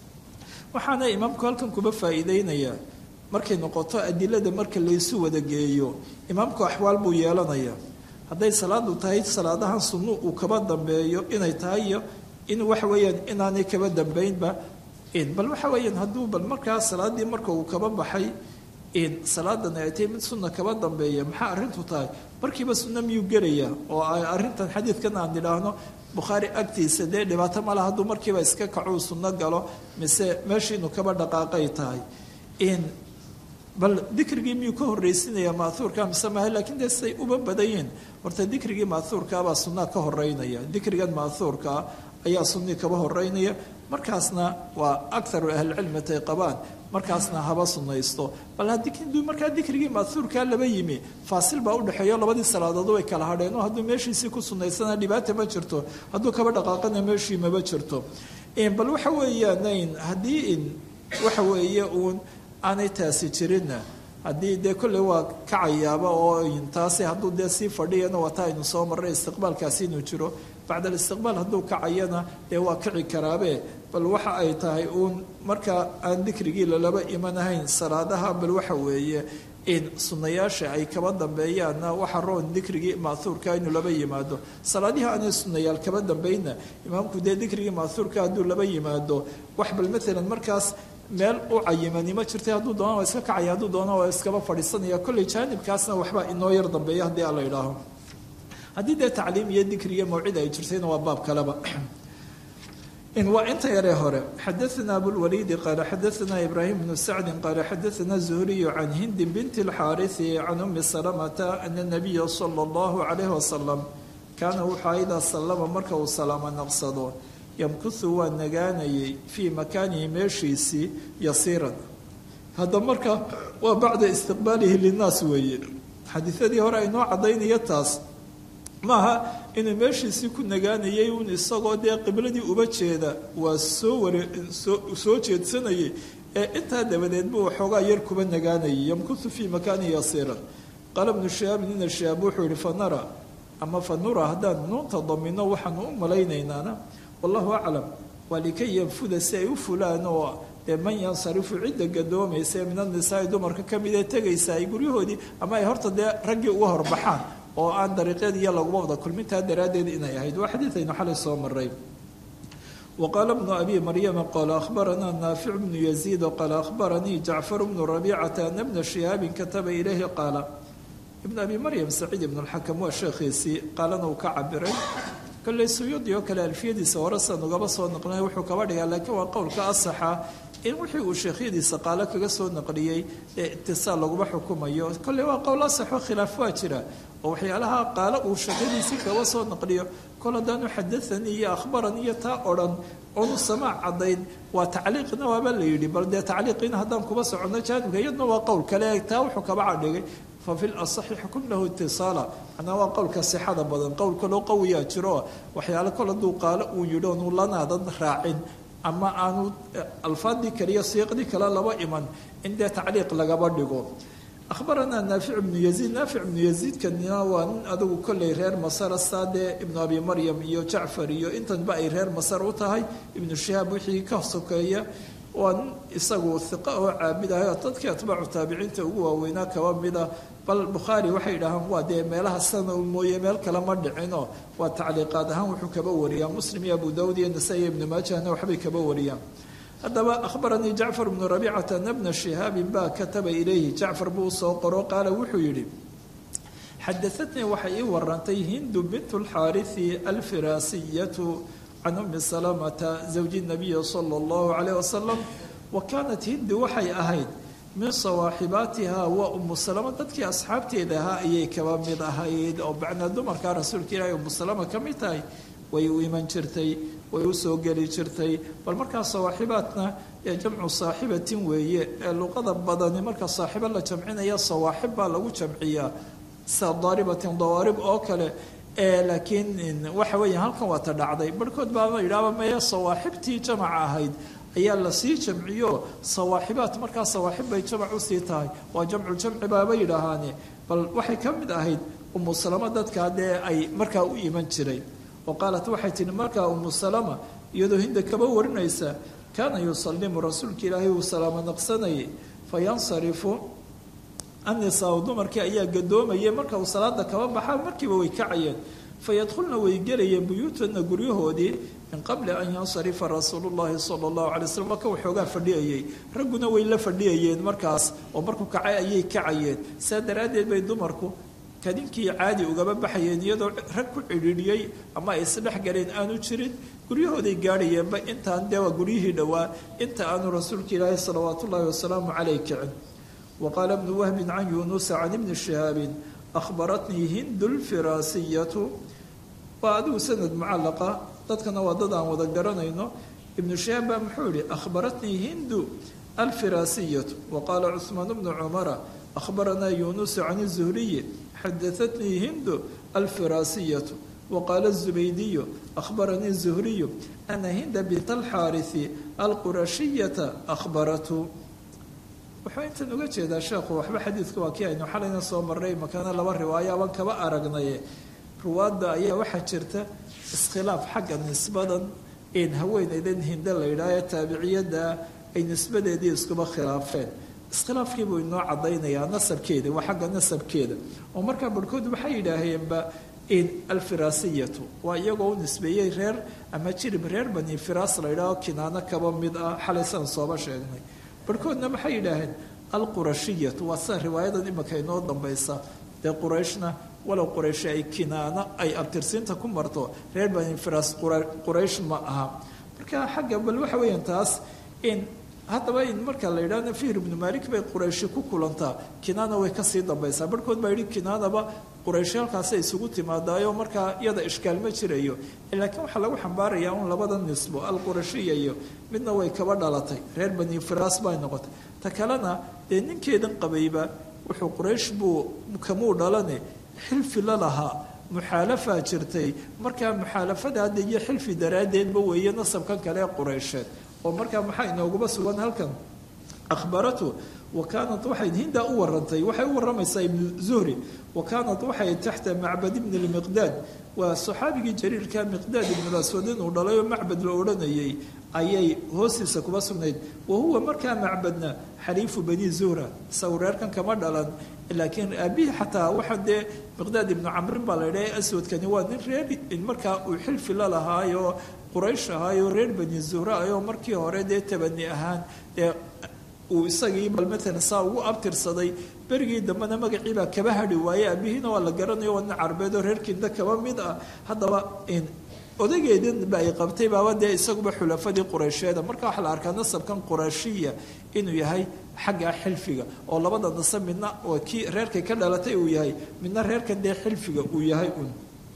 waxaana imaamku halkan kuba faa'iideynayaa markay noqoto adilada marka laysu wada geeyo imaamku axwaal buu yeelanayaa hadday salaadu tahay salaadahan sunnu uu kaba dambeeyo inay tahay iyo in waxa weeyaan inaanay kaba dambeynba bal waxa weeyaan hadduu bal markaa salaadii marka uu kaba baxay salaadan ay tahay mid sunna kaba dambeeya maxaa arrintu tahay markiiba sunno miyuu gelaya oo arrintan xadiidkan aan idhaahno bukhaari agtiisa dee dhibaato male hadduu markiiba iska kacuu sunno galo mise meeshiinu kaba dhaqaaqay tahay bal dikrigii miyuu ka horreysinaya maahuurka mise maaha lakiin dee siday uba badayiin horta dikrigii maahuurkaabaa sunnaa ka horeynaya dikrigan maahuurkaa ayaa sunnii kaba horeynaya markaasna waa akaru ahlicilmi tay qabaan markaasna haba sunnaysto bal haddii markaa dikrigii maahuurkaa laba yimi faasil baa udhexeeyo labadii salaadood way kala hadheen oo hadduu meeshiisii ku sunnaysana dhibaata ma jirto hadduu kaba dhaqaaqana meeshii maba jirto bal waxa weeyaan haddii waxa weeye uun aanay taasi jirinna haddii dee kolley waa kacayaaba oo taasi hadduu dee sii fadhiyana waa taa aynu soo marray istiqbaalkaasi inuu jiro bacda alistiqbaal hadduu kacayana dee waa kici karaabe bal waxa ay tahay uun marka aan dikrigii lalaba imanahayn salaadaha bal waxa weeye in sunnayaasha ay kaba dambeeyaanna waxa roon dikrigii maahuurka inuu laba yimaado salaadihii aanay sunnayaal kaba dambeynna imaamku dee dikrigii maahuurka hadduu laba yimaado wax bal maalan markaas meel u cayimani ma jirta hadduu doona waa iska kacaya hadduu doona waa iskaba fadhiisanaya kolley jaanibkaasna waxba inoo yar dambeeya haddii aan la idhaaho haddii dee tacliim iyo dikri iyo mawcid ay jirtayna waa baab kaleba waa inta yaree hore xadaثna abulwaliidi qaala xadaثna ibraahim bnu sacdi qaala xadaثna zuhriyu can hindi binti اlxaariثi can umi salamata ana nabiya salى اllahu calayh wasalam kaana wuxaa idaa sallama marka uu salaamo naqsado yamkuhu waa nagaanayay fii makaanihi meeshiisii yasiiran hadda marka waa bacda istiqbaalihi linaas weeye xadiiadii hore aynoo caddaynaya taas maaha inuu meeshiisii ku nagaanayay un isagoo dee qibladii uba jeeda waa soo ware soo jeedsanayay ee intaa dabadeed buu waxoogaa yar kuba nagaanayay yamkuhu fii makaanihi yasiiran qaala bnu shihaabin ina shihaab wuxuu yihi fanara ama fanura haddaan nuunta damino waxaanu u malaynaynana wallahu aclam waa likay yanfuda si ay u fulaan oo dee man yansarifu cidda gadoomaysa min annisaai dumarka ka mid ee tegaysa ay guryahoodii ama ay horta dee raggii uga horbaxaan oo aan dariiqeed iyo laguma wada kulmintaa daraaddeed inay ahayd waa xadiid aynu xalay soo maray wa qaala bnu abi maryama qaala akhbaranaa naafic bnu yaziid qaala akhbaranii jacfar bnu rabiicata ana bna shihaabin kataba ilayhi qaala ibn abi maryam saciid ibn alxakam waa sheekhiisii qaalana uu ka cabiray kolley suyuudi oo kale alfiyadiisa hore san ugaba soo naqlinay wuxuu kaba dhigaa laakiin waa qowlka asaxa in wixii uu sheekhyadiisa qaalo kaga soo naqliyey ee itisaal laguma xukumayo kolley waa qowl asaxo khilaaf waa jira oo waxyaalaha qaalo uu sheekhyadiisii kaga soo naqliyo kol haddaanu xadaanii iyo akhbarani iyo taa odhan onu samaac caddayn waa tacliiqna waaba la yidhi bal dee tacliiqiina haddaan kuba soconno jaanibka iyadna waa qowl kale taa wuxuu kaba cadhigay fafi lasaxi xukun lahu itisaala macnaa waa qowlka sixada badan qowl kaloo qawiyaa jiro waxyaale kol hadduu qaalo uu yidhi oonu lanaadan raacin ama aanu alfaadii kaliya siiqdii kale laba iman in dee tacliiq lagaba dhigo ahbaranaa naafic ibnu yaziid naafic ibnu yaziidkanina waa nin adigu kolley reer masara saadee ibnu abi maryam iyo jacfar iyo intanba ay reer masar u tahay ibnu shihaab wixii ka sokeeya waa nin isagu hiqa oo caabidahay dadkii atbaacu taabiciinta ugu waaweynaa kaba mida bal bukhaari waxay dhahaan waa dee meelaha sana mooye meel kale ma dhicino waa tacliiqaad ahaan wuxuu kaba wariyaa muslim iyo abu dawud iyo nasa iyo ibnu maajahna waxbay kaba wariyaan haddaba akhbaranii jacfar bnu rabicata ana bna shihaabin baa kataba ilayhi jacfar buu usoo qoro qaala wuxuu yidhi xadaatnii waxay ii warantay hindu bintu lxaariثi alfiraasiyatu can umi salamata zawji nabiyi sala allahu calayh wasalam wa kaanat hindi waxay ahayd min sawaaxibaatiha waa umu salama dadkii asxaabteeda ahaa ayay kaba mid ahayd oo bacnaa dumarkaa rasuulka ilaahay umu salama ka mid tahay way u iman jirtay way u soo geli jirtay bal markaa sawaaxibaadna ee jamcu saaxibatin weeye ee luqada badani marka saaxibo la jamcinaya sawaaxib baa lagu jamciyaa sida daaribatin dawaarib oo kale laakiin waxa weeya halkan waa ta dhacday barhkood baama yidhaaba meye sawaaxibtii jamaca ahayd ayaa lasii jamciyo sawaaxibaat markaa sawaaxib bay jamac usii tahay waa jamculjamci baaba yidhaahaane bal waxay ka mid ahayd umu salama dadkaa dee ay markaa u iman jiray oo qaalat waxay tihi markaa umu salama iyadoo hinda kaba warinaysa kaana yusalimu rasuulka ilaahay uu salaamo naqsanayay fayansarifu annisaa dumarkii ayaa gadoomayay marka uu salaada kaba baxaa markiiba way kacayeen fayadkhulna way gelayeen buyuutana guryahoodii min qabli an yansarifa rasuulu llahi sala allahu alay slam marka waxoogaa fadhiyayay ragguna way la fadhiyayeen markaas oo markuu kacay ayay kacayeen saa daraaddeed bay dumarku kadinkii caadi ugaba baxayeen iyadoo rag ku cidhiidhiyey ama ay isdhex galeen aanu jirin guryahooday gaadhayeenba intaan dee waa guryihii dhowaa inta aanu rasuulka ilaahi salawaat ullaahi wasalaamu caleyh kicin waqaala bnu wahbin can yunusa can ibni shihaabin ahbaratnii hindu lfiraasiyatu waa adigu sanad mucallaqa dadkana waa dad aan wada garanayno ibnu shihaab baa muxuu yihi ahbaratnii hindu alfiraasiyatu waqaala cuثmaan bnu cumara ahbaranaa yunusu can الzuhriyi xadaatnii hindu alfiraasiyatu waqaala الzubaydiyu ahbaranii الzuhriyu ana hinda bint alxaariثi alqurashiyata ahbaratu wuxuu intan uga jeedaa sheekhu waxba xadiidka waa kii aynu xalayna soo marray makaana laba riwaayo aban kaba aragnaye ruwaadda ayaa waxaa jirta iskhilaaf xagga nisbadan in haweeneydan hinde la yidhaaho taabiciyadda ay nisbadeedii iskuba khilaafeen iskhilaafkiibuu inoo cadaynayaa nasabkeeda waa xagga nasabkeeda oo markaa barhkood waxay yidhaaheenba in alfiraasiyatu waa iyagoo u nisbeeyey reer ama jirib reer bani firaas la yidhaaho kinaano kaba mid ah xalaysaan sooba sheegnay barhkoodna maxay yidhaaheen alqurashiyatu waa sida riwaayadan imika inoo dambaysa dee qurayshna walow quraysh ay kinaano ay abtirsiinta ku marto reer bani firas quraysh ma aha marka xagga bal waxa weeyaan taas in haddaba in marka la yidhahdo fihr ibnu malik bay qurayshi ku kulantaa kinaana way kasii dambaysaa barhkood baa yidhi kinaanaba qurayshi halkaasay isugu timaadaayo markaa iyada ishkaal ma jirayo laakiin waxaa lagu xambaarayaa un labada nisbo alqurashiya iyo midna way kaba dhalatay reer bani firas bay noqotay ta kalena dee ninkeedan qabayba wuxuu quraysh buu kamuu dhalane xilfi la lahaa muxaalafaa jirtay markaa muxaalafada hadda iyo xilfi daraaddeedba weeye nasabkan kale ee qureysheed oo markaa maxaa inooguba sugan halkan akhbaratu wa kaanat waxay hindaa u warantay waxay u waramaysaa ibnu zuhri wa kaanat waxay taxta macbad ibni lmiqdaad waa saxaabigii jariirka miqdaad ibnulaswad inuu dhalay oo macbad la odhanayay ayay hoostiisa kuba sugnayd wa huwa markaa macbadna xaliifu bani zuhra isagu reerkan kama dhalan laakiin aabihii xataa waxa dee miqdaad ibnu camrin baa la yidhaha aswadkani waa nin reer markaa uu xilfi la lahaayo quraysh ahaayo reer bani zuhra ayoo markii hore dee tabani ahaan dee uu isagii bal matalan saa ugu abtirsaday berigii dambena magaciibaa kaba hadhi waaye aabihiina waa la garanayo waa nin carbeed oo reer kinda kaba mid ah haddaba odaygeedinba ay qabtay baaba dee isaguba xulafadii qureysheeda marka waxaa la arkaa nasabkan qurayshiya inuu yahay xagga xilfiga oo labada nasab midna oo kii reerkay ka dhalatay uu yahay midna reerkan dee xilfiga uu yahay un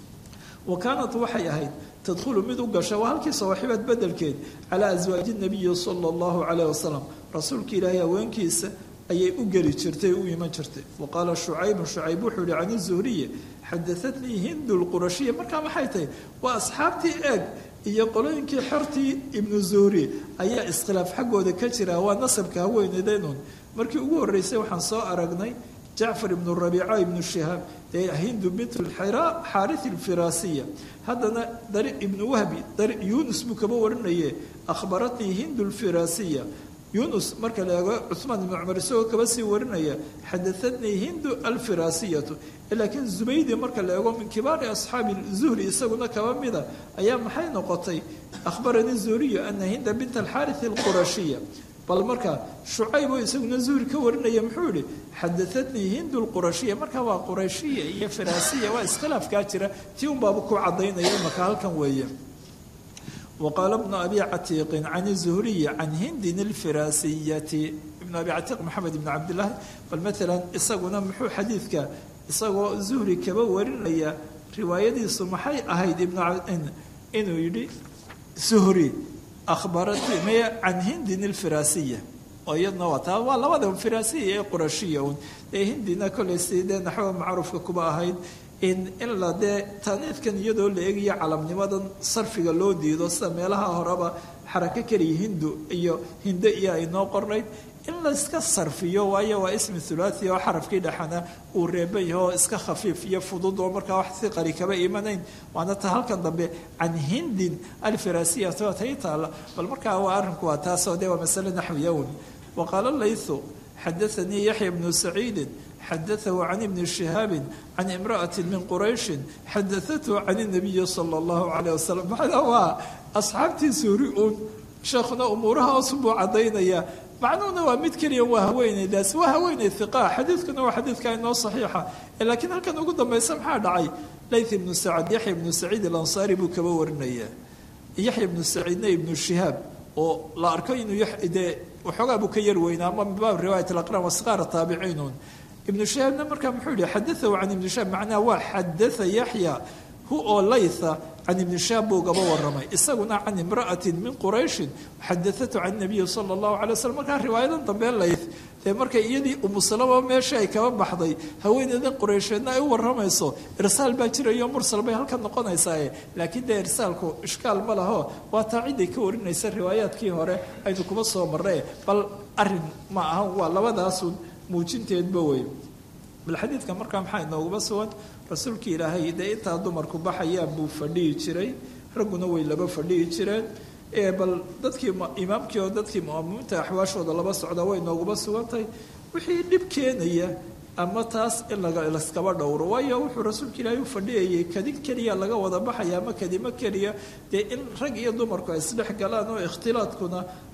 wa kaanat waxay ahayd tadkhulu mid u gasha waa halkii sawaaxibaad bedelkeed calaa aswaaji nabiyi sala allahu calayh wasalam rasuulka ilaahay haweenkiisa ayay u geli jirtay u iman jirtay wa qaala shucaybun shucayb wuxuu yihi can zuhriye xadaatnii hindu lqurashiya markaa maxay tahay waa asxaabtii eeg iyo qolooyinkii xortii ibnu zuhri ayaa iskhilaaf xaggooda ka jira waa nasabka haweenedeynun markii ugu horreysay waxaan soo aragnay jacfar ibnu rabiica ibnu shihaab dee hindu bint lxira xaaris alfiraasiya haddana dari ibnu wahbi dari yuunus buu kaba warinaye akhbaratnii hindu lfiraasiya yunus marka la eego cumaan ibnu cumar isagoo kaba sii warinaya xadaatnii hindu alfiraasiyatu laakiin zubaydi marka la eego min kibaari asxaabi zuhri isaguna kaba mida ayaa maxay noqotay akhbaranii zuhriyu ana hinda bint alxaaris alqurashiya bal marka shucayb oo isaguna zuhri ka warinaya muxuu yihi xadaatnii hindu lqurashiya marka waa qurayshiya iyo firaasiya waa iskhilaafkaa jira tii un baaba ku cadaynaya imaka halkan weeye wqaala bnu abi catiiqin can zuhriyi can hindin alfiraasiyati ibnu abi catiiq maxamed ibn cabdilaahi bal maalan isaguna muxuu xadiidka isagoo zuhri kaba warinaya riwaayadiisu maxay ahayd inuu yidhi zuhri akhbarati maya can hindin alfiraasiya oo iyadna waa taa waa labada firaasiya ee qurashiya un ee hindina kolay sidee naxwa macruufka kuba ahayd in in la dee taaniifkan iyadoo la eegayo calamnimadan sarfiga loo diido sida meelaha horeba xarako keliya hindu iyo hinde iyo ay noo qornayd in layska sarfiyo waayo waa ismi thulathi oo xarafkii dhexana uu reeban yahay oo iska khafiif iyo fudud oo markaa wax si qari kaba imanayn waana ta halkan dambe can hindin alfirasiyat waa tay taala bal markaa waa arrinku waa taasoo dee waa masale naxwiya un waqaala laythu xadaanii yaxya bnu saciidin xadaثhu can ibni shihaabi can imraأati min qurayshi xadaثathu can الnabiyi salى اllahu عalيه wasalam macnaa waa asxaabtii suuri uun sheekhuna umuuraha osun buu cadaynaya macnuhuna waa mid keliya waa haweeneydaas waa haweeney hiqa xadiidkuna waa xadiidka inoo saxiixa laakiin halkan ugu dambaysa maxaa dhacay layth ibnu sacad yaxya ibnu saciid alansaari buu kaba warinaya yaxya ibnu saciidna ibnu shihaab oo la arko inuu dee waxoogaa buu ka yar weynaa ama min baab riwaayat alaqran wasqaara taabiciinun ibnu shahaabna markaa muxuu yihi xadaahu can ibni shahaab macnaha waa xadaa yaxya hu oo laytha can ibni shahaab buu gaba waramay isaguna can imra'atin min qurayshin xadaatu can nabiyi sala allahu alay waslm markaa riwaayadan dambe layth dee markay iyadii umusalama meesha ay kaba baxday haweeneydan quraysheedna ay u waramayso irsaal baa jirayo mursal bay halkan noqonaysaaye laakiin dee irsaalku ishkaal ma laho waa taa ciday ka warinaysa riwaayaadkii hore aynu kuma soo marray bal arin ma aha waa labadaasun muujinteedba wey bal xadiidka markaa maxaa inooguma sugan rasuulka ilaahay dee intaa dumarku baxayaan buu fadhihi jiray ragguna way laba fadhihi jireen bal dadkii imaamkii oo dadkii mu'aminiinta axwaashooda laba socda way nooguma sugantahay wixii dhib keenaya ama taas in laskaba dhowro waayo wuxuu rasuulka ilaahay u fadhiyayay kadin keliya laga wada baxaya ama kadimo keliya dee in rag iyo dumarku ay isdhex galaan oo ikhtilaadkuna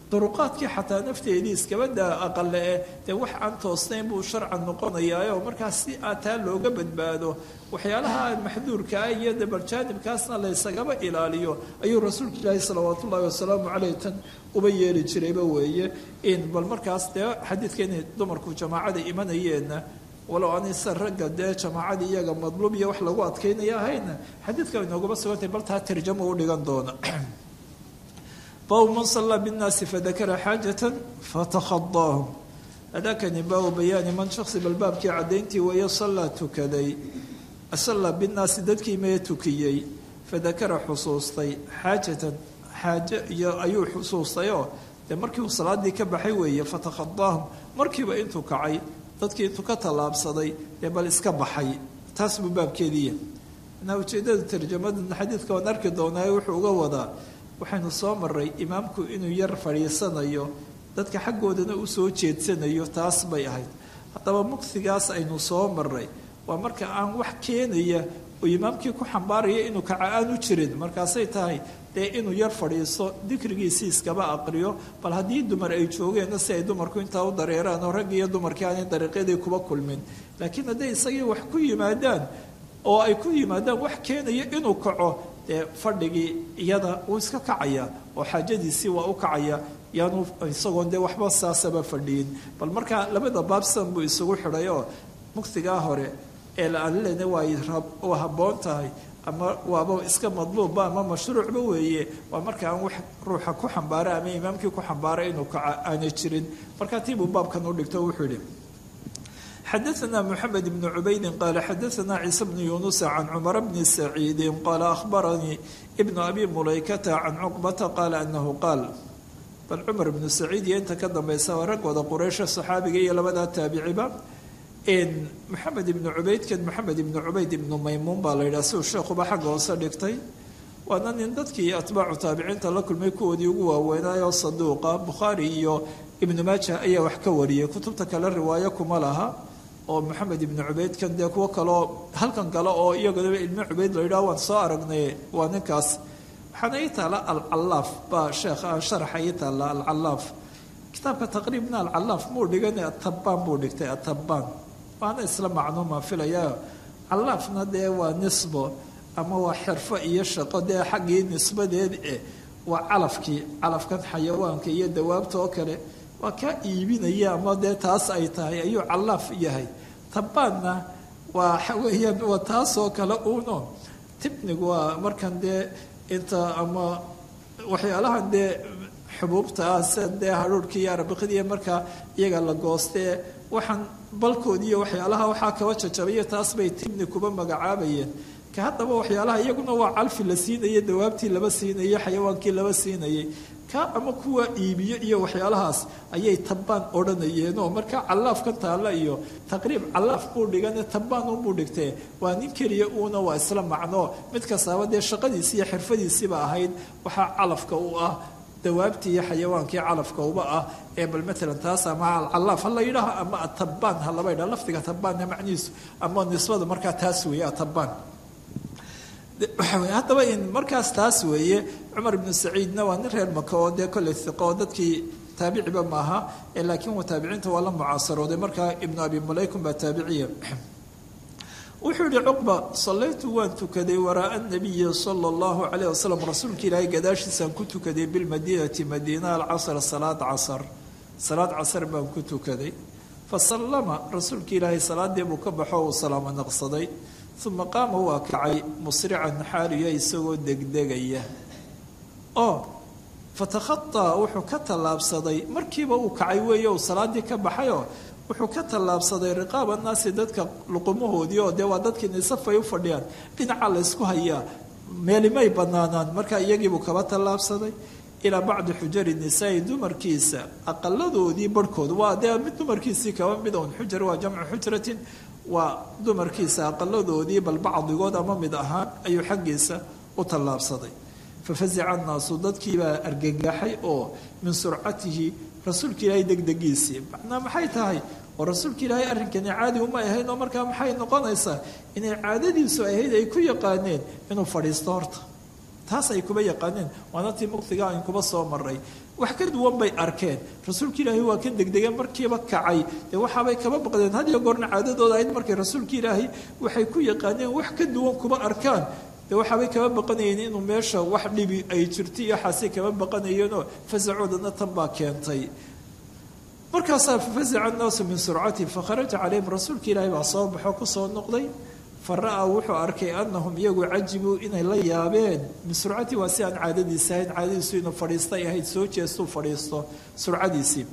duruqaadkii xataa nafteedii iskaba daa aqale eh dee wax aan toosnayn buu sharcan noqonayaayo markaas si aa taa looga badbaado waxyaalaha maxduurka ah iyo dabarjaanibkaasna laysagaba ilaaliyo ayuu rasuulka ilaahi salawaatu ullahi wasalaamu caleyh tan uba yeeli jirayba weeye in bal markaas dee xadiidka inay dumarku jamaacada imanayeenna walow anisa ragga dee jamaacadii iyaga madluub iyo wax lagu adkaynaya ahayna xadiidka inoogaba sugantay bal taa tarjamo u dhigan doona baabu man sallaa binnaasi fadakara xaajatan fatakhadaahum hadakani baabu bayaani man shaksi balbaabkii caddayntii weeye sallaa tukaday sallaa binnaasi dadkii mee tukiyey fadakara xusuustay xaajatan xaaje iyo ayuu xusuustayoo dee markii uu salaadii ka baxay weeye fatakhadaahum markiiba intuu kacay dadkii intuu ka tallaabsaday dee bal iska baxay taas buu baabkeediiya na ujeeddada tarjamadan xadiidka waan arki doonaaye wuxuu uga wadaa waxaynu soo maray imaamku inuu yar fadhiisanayo dadka xaggoodana u soo jeedsanayo taas bay ahayd haddaba mugsigaas aynu soo maray waa marka aan wax keenaya oo imaamkii ku xambaaraya inuu kaca aan u jirin markaasay tahay dee inuu yar fadhiiso dikrigiisii iskaba aqriyo bal haddii dumar ay joogeenna si ay dumarku intaa u dareeraan oo raggi iyo dumarkii aanay dariiqyadii kuba kulmin laakiin hadday isagii wax ku yimaadaan oo ay ku yimaadaan wax keenaya inuu kaco dee fadhigii iyada wuu iska kacaya oo xaajadiisii waa u kacaya yaanu isagoon dee waxba saasaba fadhiyin bal markaa labada baabsan buu isugu xidhay oo mugsigaa hore ee laalena waa habboon tahay ama waaba iska madluubba ama mashruucba weeye waa marka aan wax ruuxa ku xambaara ama imaamkii ku xambaara inuu kaca aanay jirin markaa tiibuu baabkan u dhigto wuxuu yihi xadaثna mحamed بن cubaydi qala xadaثna ciise bn yunusa can cmar bni saciidi qala ahbaranii bn abi mulaykata can cuqbata qala anahu qaal bal cumar bnu saciid iyo inta ka dambeysa waa rag wada quraysha saxaabiga iyo labadaa taabiciba maxamed ibnu cubaydkan maxamed ibnu cubayd ibnu maymuun baa la yidhaha siuu sheekhuba xagga hoose dhigtay waana nin dadkii atbaacu taabiciinta la kulmay kuwoodii ugu waaweynaayo saduuqa bukhaari iyo ibnu maaja ayaa wax ka wariyay kutubta kale riwaayo kuma laha oo maxamed ibnu cubaydkan dee kuwo kaleo halkan kale oo iyagadaba ilmi cubayd la yidhaha waan soo aragnay waa ninkaas waxaana ii taala alcalaaf baa sheekha sharaxa ii taala alcalaaf kitaabka taqriibna alcalaaf muu dhigan atabaan buu dhigtay atabaan waana isla macnuuma filaya callaafna dee waa nisbo ama waa xirfo iyo shaqo dee xaggii nisbadeed eh waa calafkii calafkan xayawaanka iyo dawaabta oo kale waa kaa iibinaya ama dee taas ay tahay ayuu callaaf yahay tabaanna waa waxa weeyaan waa taasoo kale uuno tibnigu waa markan dee inta ama waxyaalahan dee xubuubta ah sida dee hadhuurhkii iyo arabiqidii markaa iyaga la goostee waxaan balkoodi iyo waxyaalaha waxaa kaba jajabayo taas bay tibni kuba magacaabayeen ka haddaba waxyaalaha iyaguna waa calfi la siinayay dawaabtii laba siinayay xayawaankii laba siinayay ka ama kuwa iibiyo iyo waxyaalahaas ayay tabbaan odhanayeenoo marka callaafkan taalla iyo taqriib callaaf buu dhigane tabbaan unbuu dhigtee waa nin keliya uuna waa isla macno mid kastaaba dee shaqadiisii iyo xirfadiisiiba ahayd waxaa calafka u ah dawaabtii iyo xayawaankii calafka uba ah ee bal maalan taas ama alcalaaf ha la yidhaaho ama atabaan ha laba yidhaha lafdiga tabaanna macnihiisu ama nisbada markaa taas weeye atabaan haddaba in markaas taas weeye cumar ibnu saciidna waa nin reer maka oo dee kolley hiqo oo dadkii taabiciba maaha laakiin waa taabiciinta waa la mucaasarooday markaa ibnu abi mulaykum baa taabiciya wuxuu yihi cuqba sallaytu waan tukaday waraaa nabiyi sala allahu calayh wasalam rasuulka ilaahay gadaashiisaan ku tukaday bilmadiinati madiina alcasr salaad casar salaad casar baan ku tukaday fa sallama rasuulka ilaahay salaadii buu ka baxo uu salaamo naqsaday uma qaama waa kacay musrican xaaliya isagoo degdegaya oo fatakhataa wuxuu ka tallaabsaday markiiba uu kacay weeye uu salaadii ka baxayoo wuxuu ka tallaabsaday riqaaba naasi dadka luqumahoodii oo dee waa dadkii nisafay u fadhiyaan dhinaca laysku hayaa meelimay banaanaan marka iyagiibuu kaba tallaabsaday ilaa bacdi xujari nisaai dumarkiisa aqaladoodii barhkood waa dee mid dumarkiisii kaba mid un xujar waa jamcu xujratin waa dumarkiisa aqaladoodii bal bacdigood ama mid ahaan ayuu xaggiisa u tallaabsaday fafazica annaasu dadkiibaa argagaxay oo min surcatihi rasuulka ilaahay degdegiisii macnaa maxay tahay oo rasuulka ilaahay arrinkani caadi uma ahayn oo markaa maxay noqonaysaa inay caadadiisu ahayd ay ku yaqaaneen inuu fadhiisto horta taas ay kuba yaqaaneen waana tii muktiga ayn kuba soo maray wax ka duwan bay arkeen rasuulka ilaahay waa ka degdegeen markiiba kacay dee waxaabay kaba baqdeen had iyo goorna caadadooda ahayd markay rasuulka ilaahay waxay ku yaqaaneen wax ka duwan kuba arkaan dee waxaabay kaba baqanayeen inuu meesha wax dhibi ay jirto iyo waxaasay kaba baqanayeenoo fasacoodana tan baa keentay markaasaa fafazaca annaasu min surcati fakharaja calayhim rasuulka ilaahay baa soo baxo kusoo noqday fara-a wuxuu arkay anahum iyagu cajibuu inay la yaabeen min surcati waa si aan caadadiisi ahayn caadadiisu inuu fadhiistay ahayd soo jeestuu fadhiisto surcadiisii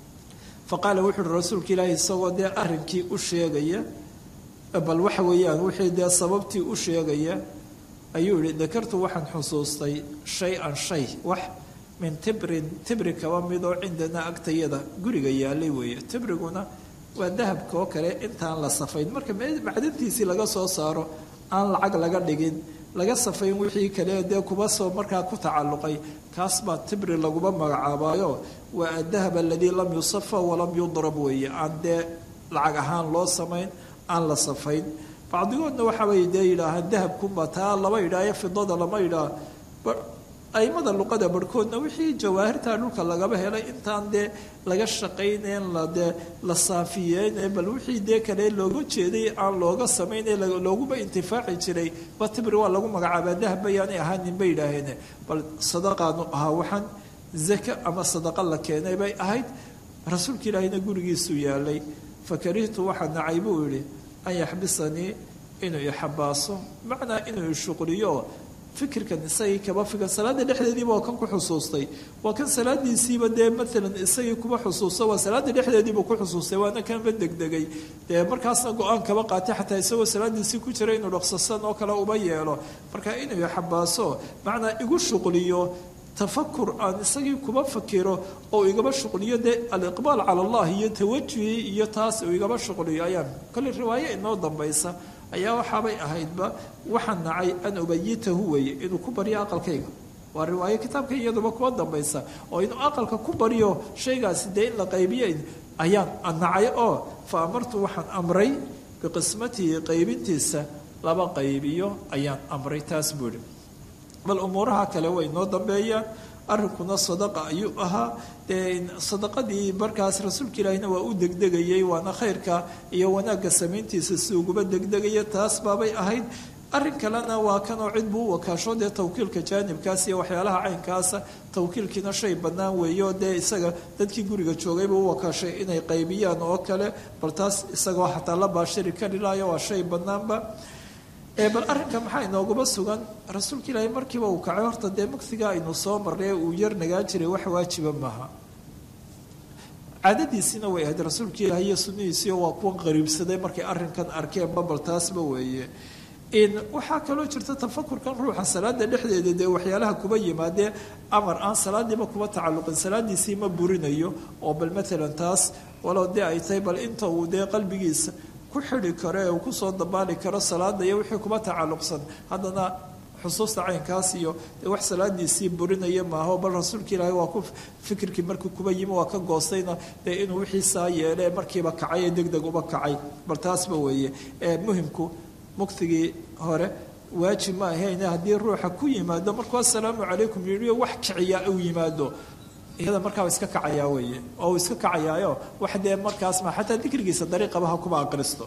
fa qaala wuxu uhi rasuulka ilaahi isagoo dee arrinkii u sheegaya bal waxa weeyaan wixii dee sababtii u sheegaya ayuu yihi dakartu waxaan xusuustay shay-an shay wax min tibrin tibri kaba mid oo cindanaa agtayada guriga yaalay weeye tibriguna waa dahabka oo kale intaan la safayn marka macdantiisii laga soo saaro aan lacag laga dhigin laga safayn wixii kale dee kuba soo markaa ku tacalluqay kaas baa tibri laguma magacaabaayo waa adahab aladii lam yusafa walam yudrab weeye aan dee lacag ahaan loo samayn aan la safayn bacdigoodna waxaabay dee yidhaahaan dahabkunba taa lama yidhaayo fidada lama yidhaah aimada luqada barhkoodna wixii jawaahirta dhulka lagaba helay intaan dee laga shaqaynayn ladee la saafiyeyne bal wixii dee kale looga jeeday aan looga samayne looguba intifaaci jiray ba tibri waa lagu magacaabaa dahab bayaanay ahaanin bay yidhaaheen bal sadaqaanu ahaa waxaan zaka ama sadaqa la keenay bay ahayd rasuulka ilaahina gurigiisuu yaalay fakarihtu waxaa nacay buu yihi an yaxbisanii inuu ixabaaso macnaa inuu ishuqliyo fikirkan isagii kaba fikir salaada dhexdeediiba waa kan ku xusuustay waa kan salaadiisiiba dee maalan isagii kuba xusuusta waa salaada dhexdeediiba ku xusuustay waana kanba degdegay dee markaasna go-aan kaba qaatay xataa isagoo salaadiisii ku jira inuu dhaqsasan oo kale uba yeelo marka inuu xabaaso macnaa igu shuqliyo tafakur aan isagii kuba fakiro oo igaba shuqliyo dee aliqbaal cala allah iyo tawajuhi iyo taas uu igaba shuqliyo ayaan kolley riwaayo inoo dambaysa ayaa waxaabay ahaydba waxaa nacay an ubayitahu weeye inuu ku baryo aqalkayga waa riwaayo kitaabka iyaduba kuwa dambaysa oo inuu aqalka ku baryo shaygaasi dee in la qaybiyo ayaan nacay oo fa amartu waxaan amray biqismatihi qaybintiisa laba qaybiyo ayaan amray taas buu ihi bal umuuraha kale way noo dambeeyaan arrinkuna sadaqa ayuu ahaa dee sadaqadii markaas rasuulka ilaahina waa u degdegayay waana khayrka iyo wanaagga samayntiisa si uguba degdegaya taas baabay ahayd arrin kalena waa kanoo cid buu u wakaasho dee tawkiilka jaanibkaas iyo waxyaalaha caynkaasa tawkiilkiina shay bannaan weeyo dee isaga dadkii guriga joogay buu u wakaashay inay qaybiyaan oo kale bal taas isagoo xataa la baashiri kari lahayo waa shay bannaanba bal arrinka maxaa inoogaba sugan rasuulka ilaahay markiiba uu kacay horta dee mugsiga aynu soo marnay uu yar nagaa jiray wax waajiba maaha caadadiisiina way ahayd rasuulka ilaahay iyo sunnihiisiio waa kuwan qariibsaday markay arrinkan arkeen babal taasba weeye waxaa kaloo jirta tafakurkan ruuxa salaada dhexdeeda dee waxyaalaha kuba yimaadee amar aan salaadiiba kuba tacalluqin salaadiisii ma burinayo oo bal maalan taas walow dee ay tahay bal inta uu dee qalbigiisa ku xidi karo ee uu kusoo dabaali karo salaada iyo wixii kuba tacalluqsan haddana xusuusta caynkaas iyo dee wax salaadiisii burinaya maaho bal rasuulka ilaahay waa ku fikirkii markii kuba yimi waa ka goostayna dee inuu wixii saa yeele markiiba kacay ee deg deg uba kacay bal taasba weeye ee muhimku mugtigii hore waajib ma ahayn haddii ruuxa ku yimaado markuu assalaamu calaykum yidhi wax kiciyaa uu yimaado iyada markaa iska kacayaa weeye oo uu iska kacayaayo wax dee markaas ma xataa dikrigiisa dariiqaba ha kuba aqristo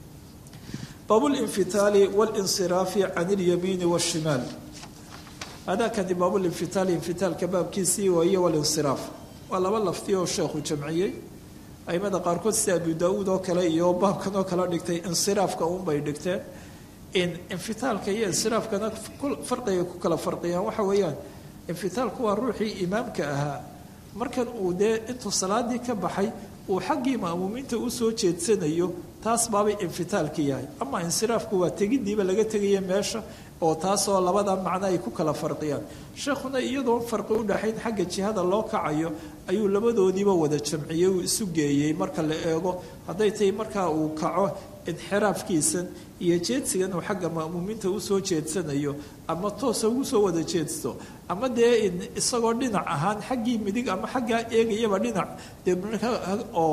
baabulinfitaali walinsiraafi can ilyamiini washimaal hadakani baabulinfitaali infitaalka baabkiisii waaye walinsiraaf waa laba lafti oo sheekhu jamciyey aimada qaarkood sida abu daa-uud oo kale iyo baabkan oo kale dhigtay insiraafka unbay dhigteen infitaalka iyo insiraafkana farqiga ku kala farqiyaan waxa weeyaan infitaalku waa ruuxii imaamka ahaa markan uu dee intuu salaadii ka baxay uu xaggii ma'muumiinta usoo jeedsanayo taas baabay infitaalka yahay ama insiraafku waa tegidiiba laga tegaya meesha oo taasoo labada macno ay ku kala farqiyaan sheekhuna iyadoon farqi u dhaxayn xagga jihada loo kacayo ayuu labadoodiiba wada jamciyey uu isu geeyey marka la eego hadday tahay markaa uu kaco inxiraafkiisan iyo jeedsigan uu xagga ma'muumiinta usoo jeedsanayo ama toosa ugu soo wada jeedsto ama dee isagoo dhinac ahaan xaggii midig ama xaggaa eegayaba dhinac dee oo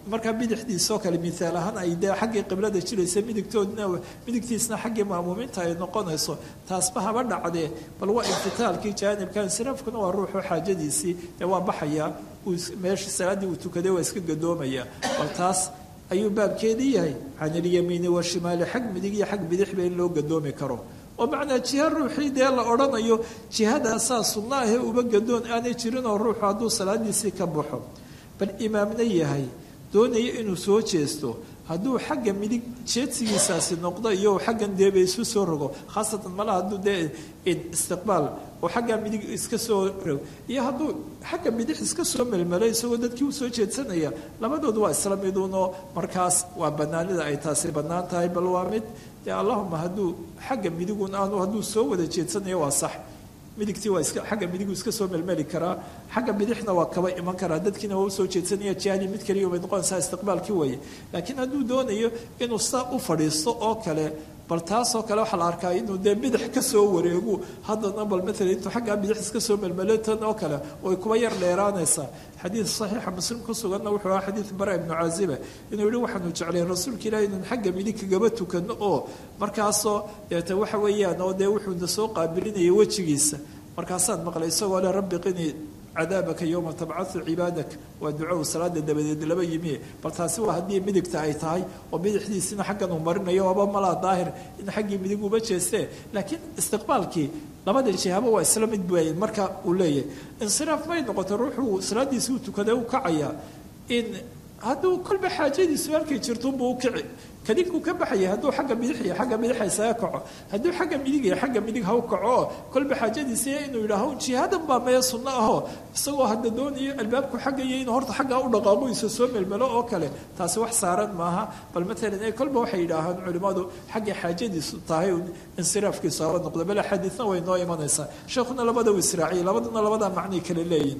markaa bidixdiisoo kale miaal ahaan ay dee xaggii qiblada jiraysa midigtoodna midigtiisna xaggii ma'muumiinta ay noqonayso taasba haba dhacdee bal waa infitaalkii jaanibka insiraafkuna waa ruuxu xaajadiisii dee waa baxayaa meesha salaaddii uu tukaday waa iska gadoomaya bal taas ayuu baabkeedii yahay can ilyamiini washimaali xag midig iyo xag bidixba in loo gadoomi karo oo macnaa jiha ruuxii dee la odhanayo jihadaasaa sunna ahee uba gadoon aanay jirinoo ruuxu hadduu salaadiisii ka baxo bal imaamna yahay doonaya inuu soo jeesto hadduu xagga midig jeedsigiisaasi noqdo iyo xaggan deeba isu soo rogo khaasatan malaha hadduu dee istiqbaal oo xaggaa midig iska soo rog iyo hadduu xagga bidix iska soo melmelo isagoo dadkii usoo jeedsanaya labadoodu waa isla midunoo markaas waa banaanida ay taasi bannaan tahay bal waa mid dee allahuma hadduu xagga midigun aanu hadduu soo wada jeedsanayo waa sax midigtii waa iska xagga midigu iska soo melmeli karaa xagga bidixna waa kaba iman karaa dadkiina waa usoo jeedsanaya jihadii mid kaliya bay noqonaysaa istiqbaalkii weeye laakiin hadduu doonayo inuu saa u fadhiisto oo kale bal taasoo kale waxaa la arkaa inuu dee bidix ka soo wareegu haddana bal maalan intuu xaggaa bidix iska soo melmelo tan oo kale way kuba yar dheeraanaysaa xadiid saxiixa muslim ku suganna wuxuu ahaa xadiid bara ibnu caaziba inuu yihi waxaanu jeclayn rasuulka ilahi inaan xagga midig kagaba tukano oo markaasoo deeta waxa weeyaan oo dee wuxuuna soo qaabilinaya wejigiisa markaasaan maqlay isagoo le rabbi qinii cadaabaka yowma tabcau cibaadak waa duco uu salaada dabadeed laba yimi bal taasi waa haddii midigta ay tahay oo bidixdiisina xaggan uu marinayo waaba malaa daahir in xaggii midig uba jeestee laakiin istiqbaalkii labada jihaba waa isla mid bay marka uu leeyahay insiraaf may noqoto ruuxuu salaadiisi u tukaday u kacaya in hadduu kolba xaajadiisu halkay jirtunbuu u kici kadibkuu ka baxaya hadduu xagga bidix iyo xagga bidixa isaga kaco hadduu xagga midig iyo xagga midig ha u kaco kolba xaajadiisa inuu yidhaaho jihadan baa mee sunno ahoo isagoo hadda doonayo albaabku xaggaiyo inuu horta xaggaa u dhaqaaqo isa soo melmelo oo kale taasi wax saaran maaha bal matalan kolba waxay yidhaahaan culimmadu xaggay xaajadiisu tahay insiraafkiisu haba noqdo bale xadiidna way noo imanaysaa sheekhuna labada u israaciyay labaduna labadaa macnay kale leeyihin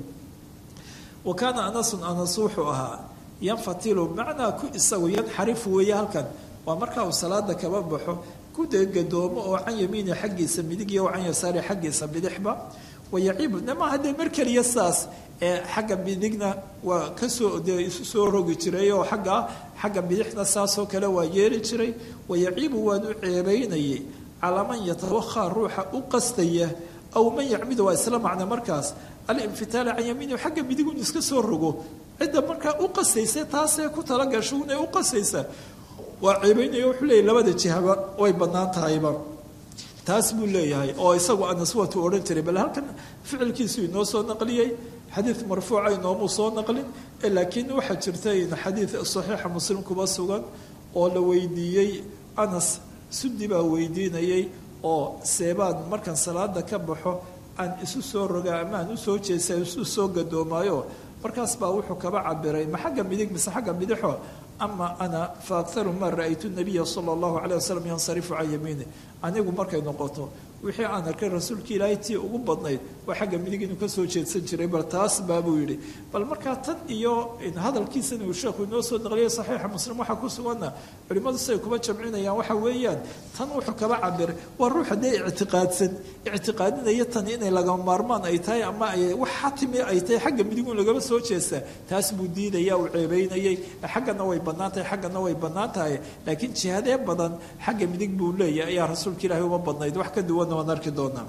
wa kaana anasun anas wuxuu ahaa yanfatilu macnaa ku isagu yanxarif weeye halkan waa markaa uu salaada kaba baxo ku dee gadoomo oo can yamiini xaggiisa midig iyo can yasaari xaggiisa bidixba wayaciibu nama haddee mar keliya saas ee xagga midigna waa kasoo dee isu soo rogi jiray oo xagga xagga bidixna saasoo kale waa yeeli jiray wayaciibu waanu ceebaynayay calaa man yatawahaa ruuxa u qastaya aw man yacmidu waa isla macna markaas alinfitaala can yamiini xagga midigun iska soo rogo cidda markaa u qasaysa taasee ku talagasho inay u qasaysa waa ceebaynaya wuxuu leeyahy labada jihaba way bannaan tahayba taas buu leeyahay oo isagu anas waatuu odhan jiray bal halkan ficilkiisu inoo soo naqliyey xadiid marfuuca inoomuu soo naqlin laakiin waxaa jirta in xadiid saxiixa muslim kuba sugan oo la weydiiyey anas sudi baa weydiinayay oo seebaan markaan salaada ka baxo aan isu soo rogaa ama aan usoo jeesa isu soo gadoomaayo markaas baa wuxuu kaba cabiray ma xagga midig mise xagga bidixo ama ana fa akharu ma ra-aytu nabiya sala allahu calayh wasalam yansarifu can yamiini anigu markay noqoto wixii aan arkay rasuulka ilaahay tii ugu badnayd waa xagga midig inuu ka soo jeedsan jiray bal taas baabuu yidhi bal markaa tan iyo hadalkiisan uu sheekhu inoo soo naqliyay saxiixa muslim waxaa ku suganna culimmadu siay kuba jamcinayaan waxa weeyaan tan wuxuu kaba cabiray waa ruux haddee ictiqaadsan ictiqaadinaya tan inay laga maarmaan ay tahay ama ay wax xatimi ay tahay xagga midigun lagaba soo jeestaa taas buu diidaya uu ceebeynayay xaggana way bannaan tahay xaggana way bannaan tahay laakiin jihadee badan xagga midig buu leeyahay ayaa rasuulka ilaahay uma badnayd wax ka duwan waan arki doonaa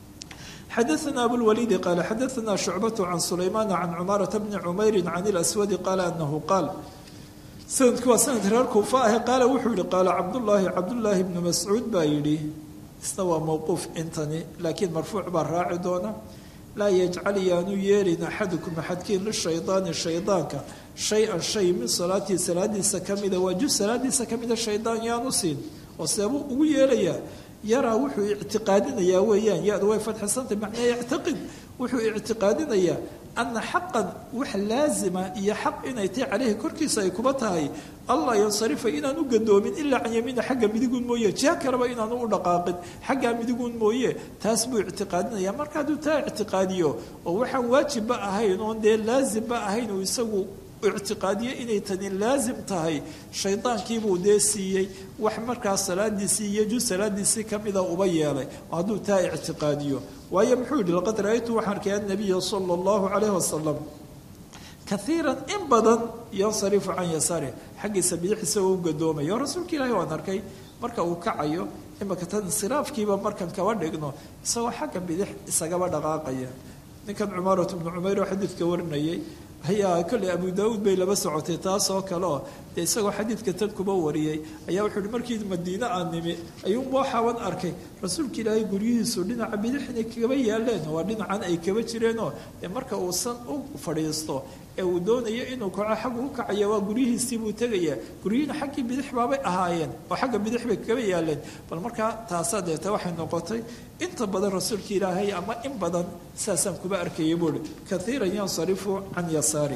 xadaثna abulwaliidi qaala xadaثna shucbatu can sulaymaana can cumaarata bni cumayri can اlaswadi qaala anahu qaal sanadku waa sanad reer kuufa ahe qaala wuxuu yihi qaala cabdullaahi cabdullaahi bnu mascuud baa yidhi isna waa mowquuf intani laakiin marfuuc baa raaci doona laa yajcal yaanu yeelin axadukum axadkiin lishaydaani shaydaanka shay-an shay min salaatii salaadiisa kamida waa juz salaadiisa kamida shaydaan yaanu siin oo seebuu ugu yeelayaa yaraa wuxuu ictiqaadinayaa weeyaan ya-du way fadxisantay macnaa yactaqid wuxuu ictiqaadinayaa ana xaqan wax laazima iyo xaq inay tahay caleyhi korkiisa ay kuba tahay allah yansarifa inaan u gadoomin ilaa can yamiina xagga midigun mooye jiha kaleba inaanu u dhaqaaqin xaggaa midigun mooye taas buu ictiqaadinaya marka hadduu taa ictiqaadiyo oo waxaan waajibba ahayn oon dee laazimba ahayn uu isagu ictiqaadiye inay tani laazim tahay shaydaankiibuu dee siiyey wax markaas salaadiisii iyo juz salaadiisii kamida uba yeelay hadduu taa ictiqaadiyo waayo muxuu yihi laqad ra-aytu waxaan arkay annabiya sala allahu calayhi wasalam kaiiran in badan yansarifu can yasaarih xaggiisa bidix isagoo u gadoomayo rasuulka ilaahi waan arkay marka uu kacayo imaka tan insiraafkiiba markan kaba dhigno isagoo xagga bidix isagaba dhaqaaqaya ninkan cumaarat bnu cumayr oo xadiidka warinayay ayaa kolley abu daauud bay laba socotay taas oo kale oo dee isagoo xadiidka tan kuba wariyey ayaa wuxuu uhi markii madiine aan nimi ayuunba waxaaban arkay rasuulka ilaahay guryihiisu dhinaca bidixna kaba yaaleen waa dhinacan ay kaba jireenoo dee marka uu san u fadhiisto ee uu doonayo inuu kaco xaggu u kacaya waa guryihiisii buu tegayaa guryihiina xaggii bidix baabay ahaayeen oo xagga bidix bay kaba yaaleen bal markaa taasaa deeta waxay noqotay inta badan rasuulka ilaahay ama in badan saasaan kuba arkaya buuhi kaiiran yansarifu can yasaari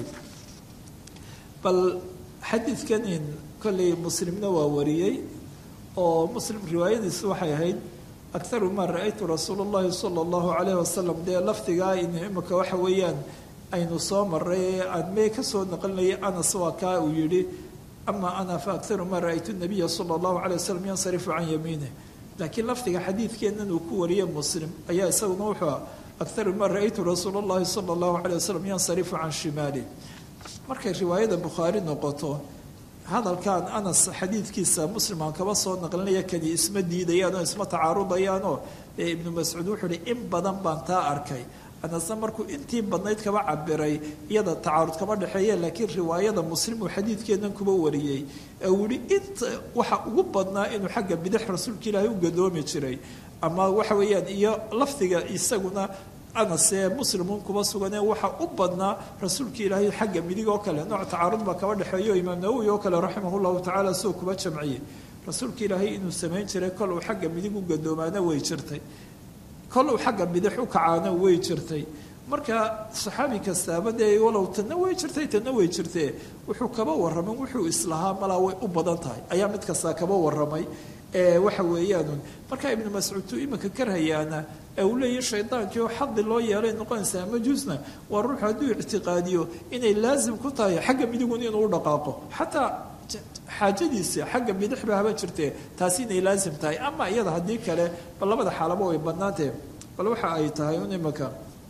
bal xadiidkanin kolley muslimna waa wariyey oo muslim riwaayadiisu waxay ahayd akaru maa ra-aytu rasuul اllahi sala اllahu calayh wasalam dee lafdigaa in imika waxa weeyaan aynu soo maray aan mee kasoo naqlinayay anas waa kaa uu yihi ama ana fa akaru maa ra-aytu nabiya sala اllahu calay wasalam yansarifu can yamiinih laakiin lafdiga xadiidkeennan uu ku wariyey muslim ayaa isaguna wuxuu akaru maa ra-aytu rasuul اllahi sala اllahu calay wasalam yansarifu can shimaalih markay riwaayada bukhaari noqoto hadalkan anas xadiidkiisa muslim aan kaba soo naqlinaya kani isma diidayaan oo isma tacaarudayaanoo ee ibnu mascuud wuxuu uhi in badan baan taa arkay anasna markuu intii badnayd kaba cabiray iyada tacaarud kama dhexeeye laakiin riwaayada muslim uu xadiidkeennan kuba wariyey ee uu yihi inta waxa ugu badnaa inuu xagga bidix rasuulka ilaahay u gadoomi jiray ama waxa weeyaan iyo lafdiga isaguna anasee muslimuun kuba suganee waxaa u badnaa rasuulka ilaahay xagga midig oo kale nooc tacaarud baa kaba dhexeeyo imaam nawowi oo kale raximah llahu tacaala sidoo kuba jamciyey rasuulka ilaahay inuu samayn jiray kol uu xagga midig u gadoomaana way jirtay kol uu xagga bidix u kacaana way jirtay marka saxaabi kastaaba dee walow tanna way jirtay tanna way jirtee wuxuu kaba warramay wuxuu islahaa malaa way u badan tahay ayaa mid kastaa kaba warramay waxa weeyaanun markaa ibnu mascuudtu iminka karhayaana ee uu leeyahy shaydaankii oo xadi loo yeelay noqonaysaa majuusna waa ruuxu hadduu ictiqaadiyo inay laasim ku tahay xagga midigun inuu u dhaqaaqo xataa xaajadiisa xagga bidixba haba jirtee taasi inay laasim tahay ama iyada haddii kale bal labada xaalaba way badnaantee bal waxa ay tahay un iminka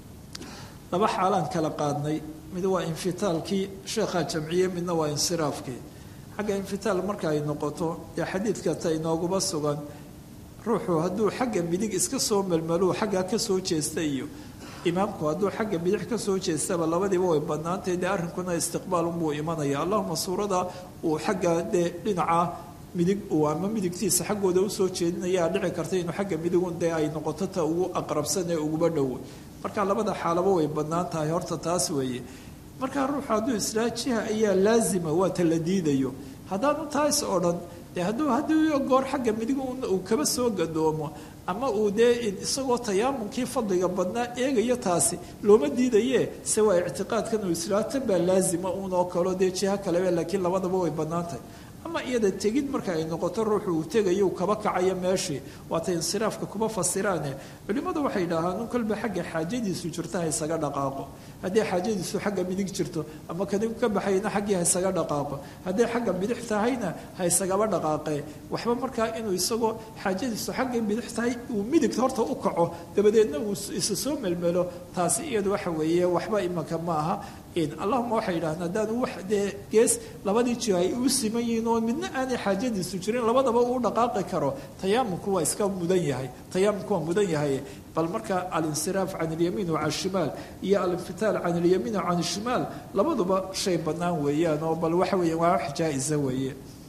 laba xaalaan kala qaadnay mid waa infitaalkii sheekhaa jamciye midna waa insiraafkii xagga infitaal marka ay noqoto dee xadiidka ta inooguba sugan ruuxu hadduu xagga midig iska soo melmelo xaggaa ka soo jeesta iyo imaamku hadduu xagga bidix ka soo jeestaba labadiiba way badnaantay dee arrinkuna istiqbaal unbuu imanaya allahuma suurada uu xagga dee dhinaca midig uu ama midigtiisa xaggooda usoo jeedinayaa dhici karta inuu xagga midigun dee ay noqoto ta ugu aqrabsan ee uguba dhowo marka labada xaalaba way badnaan tahay horta taas weeye markaa ruuxu hadduu islaa jiha ayaa laazima waa ta la diidayo haddaanu taas oo dhan dee hadduu haddii goor xagga midig uu kaba soo gadoomo ama uu dee isagoo tayaamunkii fadliga badnaa eegayo taasi looma diidaye se waa ictiqaadkan uu islaa tan baa laazima uun oo kaleo dee jiha kalebe laakiin labadaba way bannaantahay ama iyada tegid marka ay noqoto ruuxu uu tegayo kaba kacayo meeshii waata insiraafka kuma fasiraane culimmadu waxay yidhaahaan un kolba xagga xaajadiisu jirto ha isaga dhaqaaqo haddii xaajadiisu xagga midig jirto ama kanigu ka baxayna xaggii ha isaga dhaqaaqo hadday xagga bidix tahayna ha isagaba dhaqaaqee waxba markaa inuu isagoo xaajadiisu xagga bidix tahay uu midigta horta u kaco dabadeedna uu isa soo melmelo taasi iyadu waxa weeye waxba imanka ma aha allahuma waxay yidhahdeen haddaanu wax dee gees labadii jiho ay u siman yihiin oo midna aanay xaajadiisu jirin labadaba uu dhaqaaqi karo tayaamunku waa iska mudan yahay tayaamunku waa mudan yahay bal marka alinsiraaf can ilyamiin wa can shimaal iyo alinfitaal can ilyamiin wa can shimaal labaduba shay bannaan weeyaan oo bal waxa weeya waa wax jaa-isa weeye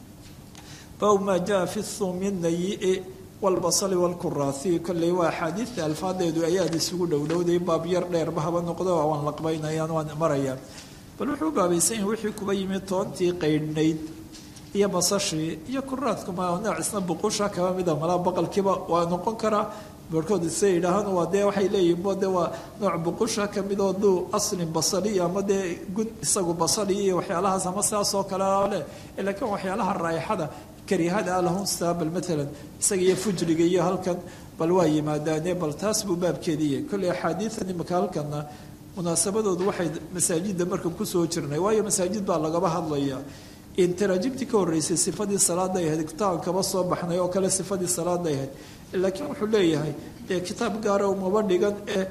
baw maa jaa fi thumi nayi walbasali walkuraathi kolley waa axaadiidta alfaadeedu ayaad isugu dhowdhowday baab yar dheerba haba noqdo waan laqbaynayaan waan marayaan bal wuxuu baabaysan yahay wixii kuba yimid toontii qaydhnayd iyo basashii iyo kuraadkuma noocisna buqusha kaba mida malaa baqalkiiba waa noqon karaa barhkood se yidhaahaan waa dee waxay leeyihin bo de waa nooc buqusha kamid oo duu aslin basali ama dee gun isagu basali iyo waxyaalahaas ama sidaas oo kale leh laakiin waxyaalaha raaixada karihada lahun staabal maalan isaga iyo fujriga iyo halkan bal waa yimaadaane bal taas buu baabkeediiya kolley axaadiidan imika halkanna munaasabadoodu waxay masaajidda markan kusoo jirnay waayo masaajid baa lagaba hadlaya intaraajibtii ka horreysay sifadii salaaday ahayd kitaab kaba soo baxnay oo kale sifadii salaaday ahayd laakiin wuxuu leeyahay dee kitaab gaara umaba dhigan ee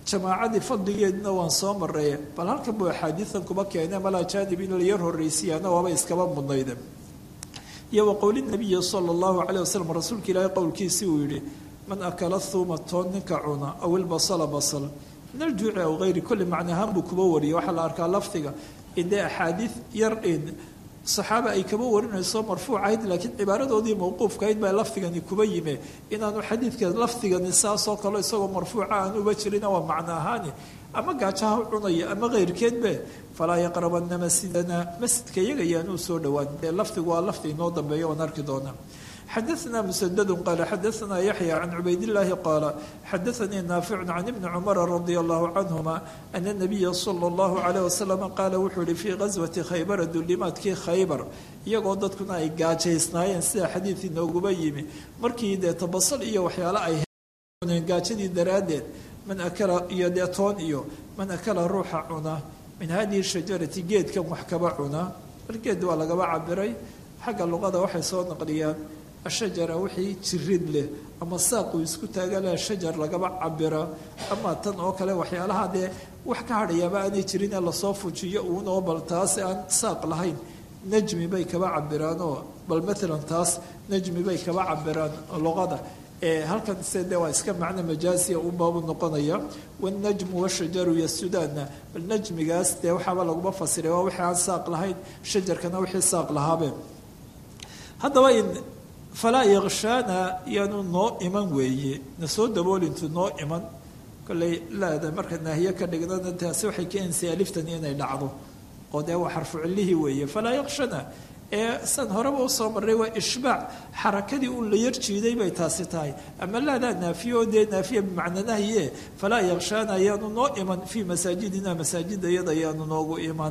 jamaacadii fadligeedna waan soo maray bal halkan buu axaadiidan kuba keene malaa jaanib in la yar horreysiyaana waaba iskaba mudnayde iyo wa qowli nabiyi sala allahu caleyh wasalam rasuulka ilaahay qowlkiisii uu yidhi man akala thuuma toon ninka cuna aw ilbasala basal min aljuuci aw hayri kulli macnahaan buu kuba wariyay waxaa la arkaa lafdiga indee axaadiid yar in saxaaba ay kaba warinayso marfuucahayd laakiin cibaaradoodii mawquufkahayd baa lafdigani kuba yime inaanu xadiidka lafdigani saasoo kale isagoo marfuuca aan uba jirina waa macno ahaani ama gaajaha cunaya ama keyrkeedbe falaa yaqrabana masjidana masjidka iyaga yaanuu soo dhowaan dee lafdigu waa lafdi inoo dambeeya waan arki doonaa xadaثna msdd qala xadaثna yaحyى can cubayd الlahi qaala xadaثanii naafic can ibni cmara radi allahu canهuma ana الnabiya slى اllahu عalيه waslm qaala wuxuu yihi fii gaswati khaybara dulimaadkii khaybar iyagoo dadkuna ay gaajaysnaayeen sida xadiid inooguba yimi markii dee tabasal iyo waxyaale ay heen gaajadii daraaddeed man akala iyo dee toon iyo man akala ruuxa cuna min hadihi shajarati geedkan wax kaba cuna bal geed waa lagaba cabiray xagga luqada waxay soo naqliyaan ashajara wixii jirid leh ama saaquu isku taagala shajar lagaba cabira ama tan oo kale waxyaalaha dee wax ka hadhayaaba aanay jirin ee lasoo fujiyo uunoo bal taasi aan saaq lahayn najmi bay kaba cabiraanoo bal maalan taas najmi bay kaba cabiraan luqada ee halkan se de waa iska macno majaasiya unbaabu noqonaya wanajmu washajaru yasudaanna bal najmigaas dee waxaaba laguma fasiray waa wixii aan saaq lahayn shajarkana wixii saaq lahaabeen haddaba in falaa yakshaana yaanu noo iman weeye na soo daboolintu noo iman kolley laada marka naahiye ka dhignana taasi waxay keenaysaa aliftani inay dhacdo oo dee waa xarfu cillihii weeye falaa yakshana ee san horeba usoo marray waa ishbaac xarakadii uu la yar jiiday bay taasi tahay ama laadaa naafiye oo dee naafiya bimacna nahye falaa yakshaana ayaanu noo iman fii masaajidina masaajida iyada ayaanu noogu iman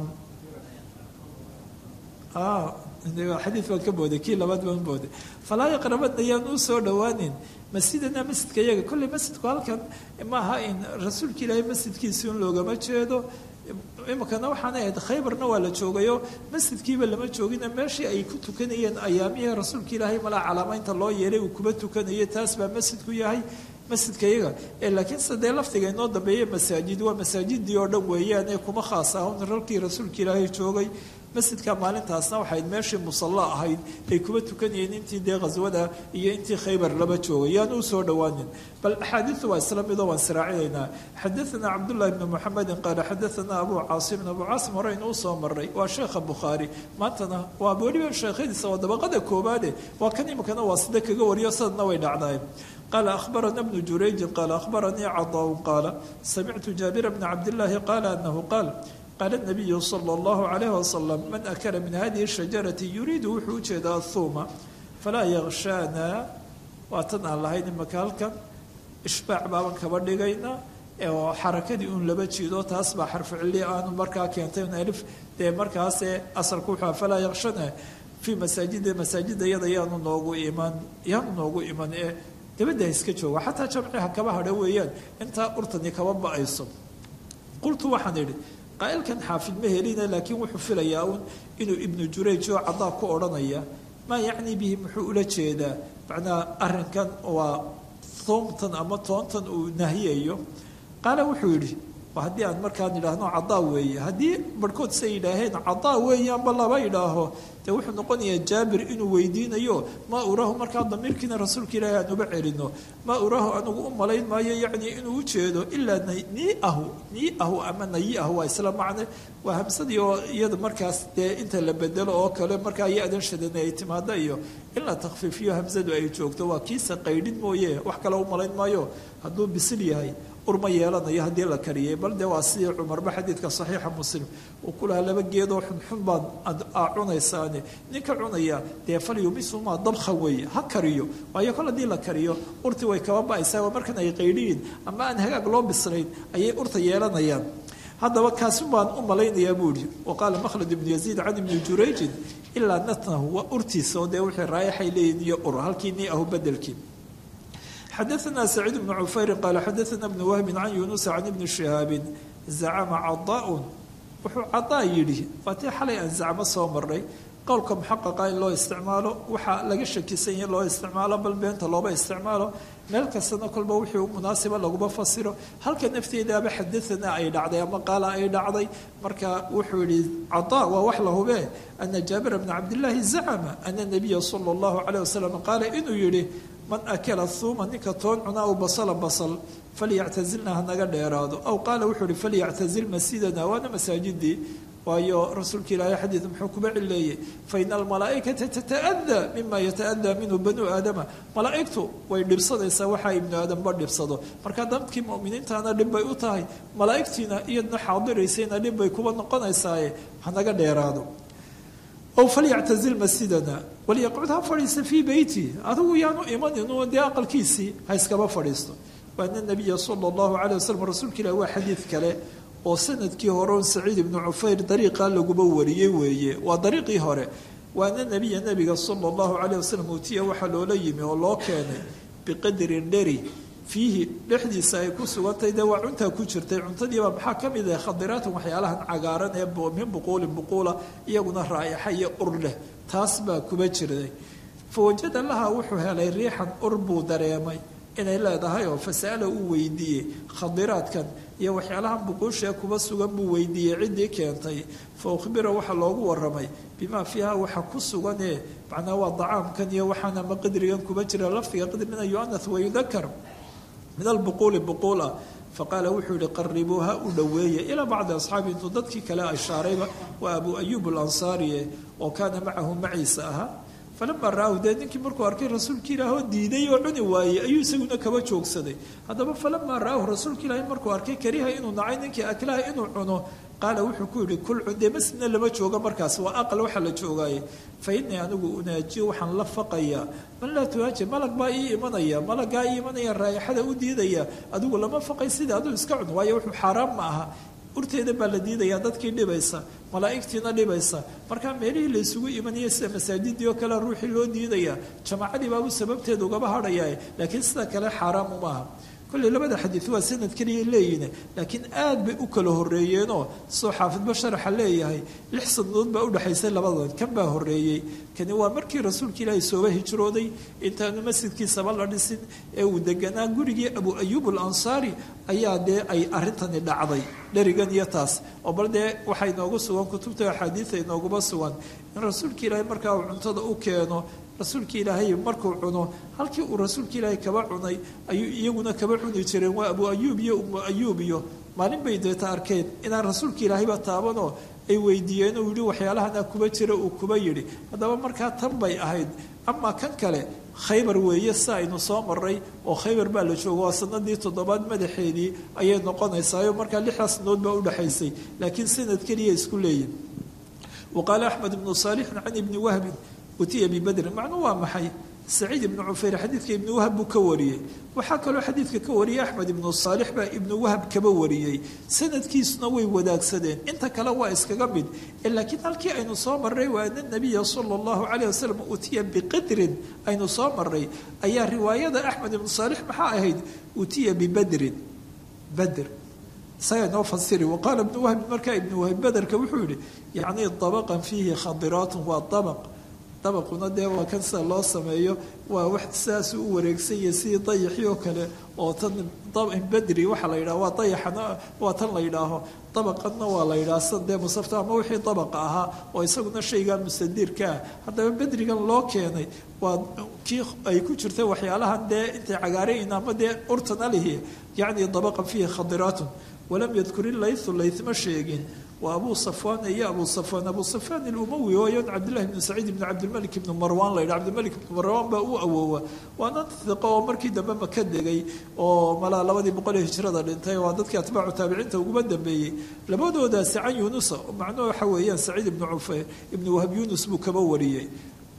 xadiid baan ka booday kii labaad baan booday falaa yaqrabadna yaan u soo dhowaanin masjidana masjidka iyaga kolley masjidku halkan maaha in rasuulka ilaahay masjidkiisi un loogama jeedo iminkana waxaana ahayd khaybarna waa la joogayo masjidkiiba lama joogina meeshii ay ku tukanayeen ayaamihii rasuulka ilaahay malaa calaamaynta loo yeelay uu kuba tukanayay taas baa masjidku yahay masjidka iyaga ee laakiin sadee lafdiga inoo dambeeya masaajid waa masaajidii oo dhan weeyaan ee kuma khaas ahun ralkii rasuulka ilaahay joogay masjidka maalintaasna waxayd meeshii musalla ahayd ay kuba tukanayeen intii dee khaswada iyo intii khaybar laba joogay yaan u soo dhowaanin bal axaadiidu waa isla midoo waan siraacinaynaa xadaثana cabdullahi bni muxamedin qaala xadaثana abu caasimin abu caasim hore inuu soo maray waa sheekha bukhaari maantana waa weliba sheekhadiisa waa dabaqada koobaade waa kan iminkana waa sida kaga wariyo sadna way dhacdaay قال أخبرنا ابن جريج قال أخبرني عطاء قال سمعت جابر بن عبد الله قال أنه قال قال النبي صلى الله عليه وسلم من أكل من هذه الشجرة يريد وحوجد الثوم فلا يغشانا واتنا الله هين مكالك إشباع بابا كبردقينا oo xarakadii uun laba jiido taas baa xarfu cilli aanu markaa keentay un alif dee markaase asalku wuxuu falaa yakshana fii masaajida masaajida iyada yaanu noogu iman yaanu noogu iman ee dabadda iska jooga xataa jamciha kaba hadha weeyaan intaa urtani kaba ba-ayso qultu waxaan idhi qaa'ilkan xaafid ma helina laakiin wuxuu filayaa uun inuu ibnu jurayj oo caddaa ku odhanaya maa yacni bihi muxuu ula jeedaa macnaa arrinkan waa thoomtan ama toontan uu nahiyayo qaala wuxuu yidhi haddii aan markaan idhaahno cadaa weeye haddii barhkood say yidhaaheen cadaa weeyaanba laba idhaaho dee wuxuu noqonayaa jaabir inuu weydiinayo maa uraahu markaa damiirkiina rasuulka ilaahi aan uba celino maa uraahu anigu u malayn maayo yacni inuu ujeedo ilaa niiahu niiahu ama nayiahu waa isla macne waa hamsadii oo iyada markaas dee inta la bedelo oo kale markaa ya-dan shadana ay timaado iyo in la takfiifiyo hamsadu ay joogto waa kiisa qaydhin mooye wax kale u malayn maayo hadduu bisil yahay urma yeelanayo haddii la kariyay bal dee waa sidii cumarba xadiidka saxiixa muslim uu ku lahaa laba geedoo xunxun baad aa cunaysaane ninka cunaya dee falyumisumaa dabkha weeye ha kariyo waayo kol haddii la kariyo urti way kaba ba-aysaa waa markan ay qaydhiyiin ama aan hagaag loo bislayn ayay urta yeelanayaan haddaba kaasun baan u malaynayaa buu ihi wa qaala makhlad ibnu yaziid can ibni jurayjin ilaa natnahu waa urtiisa oo dee wixii raayaxay leeyihin iyo ur halkii ni ahu bedelkii xadaثna سacيid بن cufayri qaala xadaثna بن wahbi can yunusa can ibni شihaabi zacama cadaa wuxuu cadaa yidhi waatii xalay aan zacmo soo maray qowlka muxaqaqa in loo isticmaalo waxaa laga shakisan yahi loo isticmaalo bal beenta looba isticmaalo meel kastana kolba wixii u munaasiba laguma fasiro halka nafteedaaba xadaana ay dhacday ama qaala ay dhacday marka wuxuu yihi cataa waa wax la hubee ana jaabira bna cabdillaahi zacama ana nabiya sala allahu caleyh wasalam qaala inuu yihi man akala huuma ninka toon cuna aw basala basal falyactazilna hanaga dheeraado aw qaala wuxuu yihi falyactazil masjidana waana masaajidii waayo rasuulka ilaahay xadiid muxuu kuba cileeyey faina almalaa'ikata tata'adaa mima yata'adaa minhu banuu aadama malaa'igtu way dhibsanaysaa waxaa ibnu aadamba dhibsado marka dadkii mu'miniintaana dhib bay u tahay malaa'igtiina iyadna xaadiraysayna dhib bay kuba noqonaysaaye hanaga dheeraado ow falyactazil masjidana walyaqcud ha fadhiista fii beyti adigu yaanu imanin dee aqalkiisii ha iskaba fadhiisto waana nabiya sala allahu calay wasalam rasuulka ilahi waa xadiid kale oo sanadkii hore on saciid ibnu cufayr dariiqaa laguba wariyey weeye waa dariiqii hore waana nebiya nebiga sala allahu calayh wasalam uutiya waxaa loola yimi oo loo keenay biqadrin dheri fiihi dhexdiisa ay ku sugantay dee waa cuntaa ku jirtay cuntadiibaa maxaa ka mid ah khadiraatan waxyaalahan cagaaran ee min buquulin buquula iyaguna raayaxa iyo ur leh taas baa kuba jirday fa wajada laha wuxuu helay riixan ur buu dareemay inay leedahay oo fasa'ala uu weydiiyey khadiraadkan iyo waxyaalahan buquushee kuba sugan buu weydiiyey ciddii keentay fa ukhbira waxaa loogu waramay bimaa fiiha waxa ku suganee macnaa waa dacaamkan iyo waxaan ama qadrigan kuba jira lafdiga qadrina yuanath wayudakar min albuquuli buquula faqaala wuxuu yihi qaribuuha u dhoweeya ilaa bacdi asxaabi intuu dadkii kale ashaarayba waa abu ayuub alansaariye oo kaana macahu maciisa ahaa falamaa ra-ahu dee ninkii markuu arkay rasuulka ilaahoo diiday oo cuni waayey ayuu isaguna kaba joogsaday haddaba falamaa ra-ahu rasuulka ilaahi markuu arkay kariha inuu nacay ninkii aklaha inuu cuno qaala wuxuu ku yihi kul cun dee masjidna lama joogo markaas waa aqal waxaa la joogaaye fa innii anigu unaajiyo waxaan la faqayaa man laa tuhaaji malag baa ii imanaya malaggaa ii imanaya raayaxada u diidaya adigu lama faqay sida aduu iska cun waayo wuxuu xaaraan ma aha urteeda baa la diidayaa dadkii dhibaysa malaa'igtiina dhibaysa markaa meelihii la isugu imanaya sida masaajidii oo kale ruuxii loo diidayaa jamaacadii baabu sababteeda ugaba hadhayaa laakiin sida kale xaaraam umaaha kolley labada xadiid waa sanad keliya leeyihin laakiin aad bay u kala horreeyeenoo soo xaafidba sharaxa leeyahay lix sanadood baa udhexaysay labadan kan baa horreeyey kani waa markii rasuulka ilaahay sooba hijrooday intaanu masjidkiisaba la dhisin ee uu deganaa gurigii abu ayuub alansaari ayaa dee ay arrintani dhacday dherigan iyo taas oo bal dee waxaa inoogu sugan kutubta axaadiida inooguma sugan in rasuulka ilaahay markaa uu cuntada u keeno rasuulka ilaahay markuu cuno halkii uu rasuulka ilaahay kaba cunay ayuu iyaguna kaba cuni jireen waa abu ayuub iyo umu ayuub iyo maalin bay deeta arkeen inaan rasuulka ilaahayba taabanoo ay weydiiyeen uu yihi waxyaalahana kuba jira uu kuba yidhi haddaba markaa tan bay ahayd amaa kan kale khaybar weeye si aynu soo maray oo khaybar baa la joogo waa sanadii toddobaad madaxeedii ayay noqonaysaayo markaa lixdaas sanood baa udhexaysay laakiin sanad keliya isku leeyihin wa qaala axmed ibnu saalixin can ibni wahbin utiya bibadrin macnuu waa maxay saciid ibnu cufayr xadiidka ibnu wahab buu ka wariyey waxaa kaloo xadiidka ka wariyey axmed ibnu saalix baa ibnu wahab kaba wariyey sanadkiisuna way wadaagsadeen inta kale waa iskaga mid laakiin halkii aynu soo maray waa ana nabiya sala allahu calayh wasalam utiya biqadrin aynu soo maray ayaa riwaayada axmed ibnu saalix maxaa ahayd utiya bibadrin badr isagaa inoo fasiri waqaala ibnu wahbi markaa ibnu wahbi baderka wuxuu yihi yacni dabaqan fiihi khadiraatun waa dabaq dabaquna dee waa kan sida loo sameeyo waa wax sidaasuu u wareegsan yahay sidii dayaxii oo kale oo tan bedri waxaa la yidhaha waa dayaxana waa tan la yidhaaho dabaqanna waa la yidhaha sida dee musafta ama wixii dabaqa ahaa oo isaguna shaygaa mustadiirka ah haddaba bedrigan loo keenay waa kii ay ku jirta waxyaalahan dee intay cagaarayin ama dee urtana lihi yacni dabaqan fiihi khadiraatun walam yadkur ilaythu laythma sheegin waa abu safwan iyo abu safwan abu safwan ilumawi ooyan cabdillahi bnu saciid ibnu cabdilmalik ibnu marwan la yidhaha cabdilmalik ibnu marwan baa u awoowa waana hiqo oo markii dambe maka degay oo malaa labadii boqol ee hijrada dhintay waa dadkii atbaacu taabiciinta uguma dambeeyey labadoodaasi can yunusa macnuhu waxa weeyaan saciid ibnu cufeyr ibnu wahab yunus buu kaba wariyey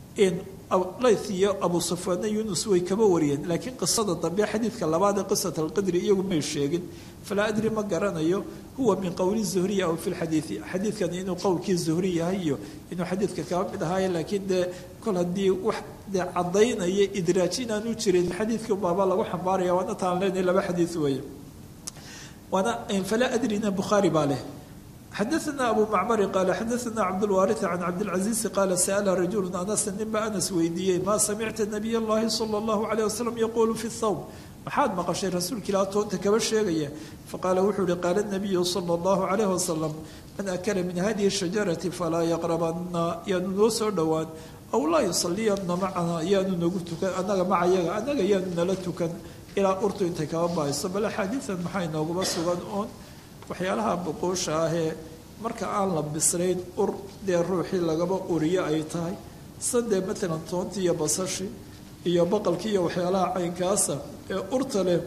layth iyo abu safwaanna yunus way kaba wariyeen laakiin qisada dambe xadiidka labaad ee qisat alqadri iyagu may sheegin falaa adri ma garanayo huwa min qowli zuhriy aw fi lxadiidi xadiidkani inuu qowlkii zuhri yahay iyo inuu xadiidka kaba mid ahaaye laakiin dee kol haddii wax dee caddaynaya idraaj inaanu jirin xadiidkii baaba lagu xambaaraya waana taan leenahay laba xadiid weeye waana falaa adrina bukhaari baa leh xadaثna abu macmari qaala xadaثna cabdاlwaariث can cabdاlcaزiizi qaala sa'la rajulu anasa ninba anas weydiiyey ma samicta nabiy اllahi salى اllahu عalيه wasalam yaqulu fi الthawb maxaad maqashay rasuulka ilaah toonta kaba sheegaya faqaala wuxuu uhi qaala nabiyu sala allahu calayh wasalam man akala min hadihi shajarati falaa yaqrabanna yaanu noo soo dhowaan aw laa yusaliyanna macana yaanu nagu tukan annaga macayaga annaga yaanu nala tukan ilaa urtu intay kaba baayso bal axaadiidan maxaa inooguma sugan oon waxyaalaha boqoosha ahee marka aan la bislayn ur dee ruuxii lagaba uriyo ay tahay sadee matalan toontii iyo basashi iyo baqalkii iyo waxyaalaha caynkaasa ee urta leh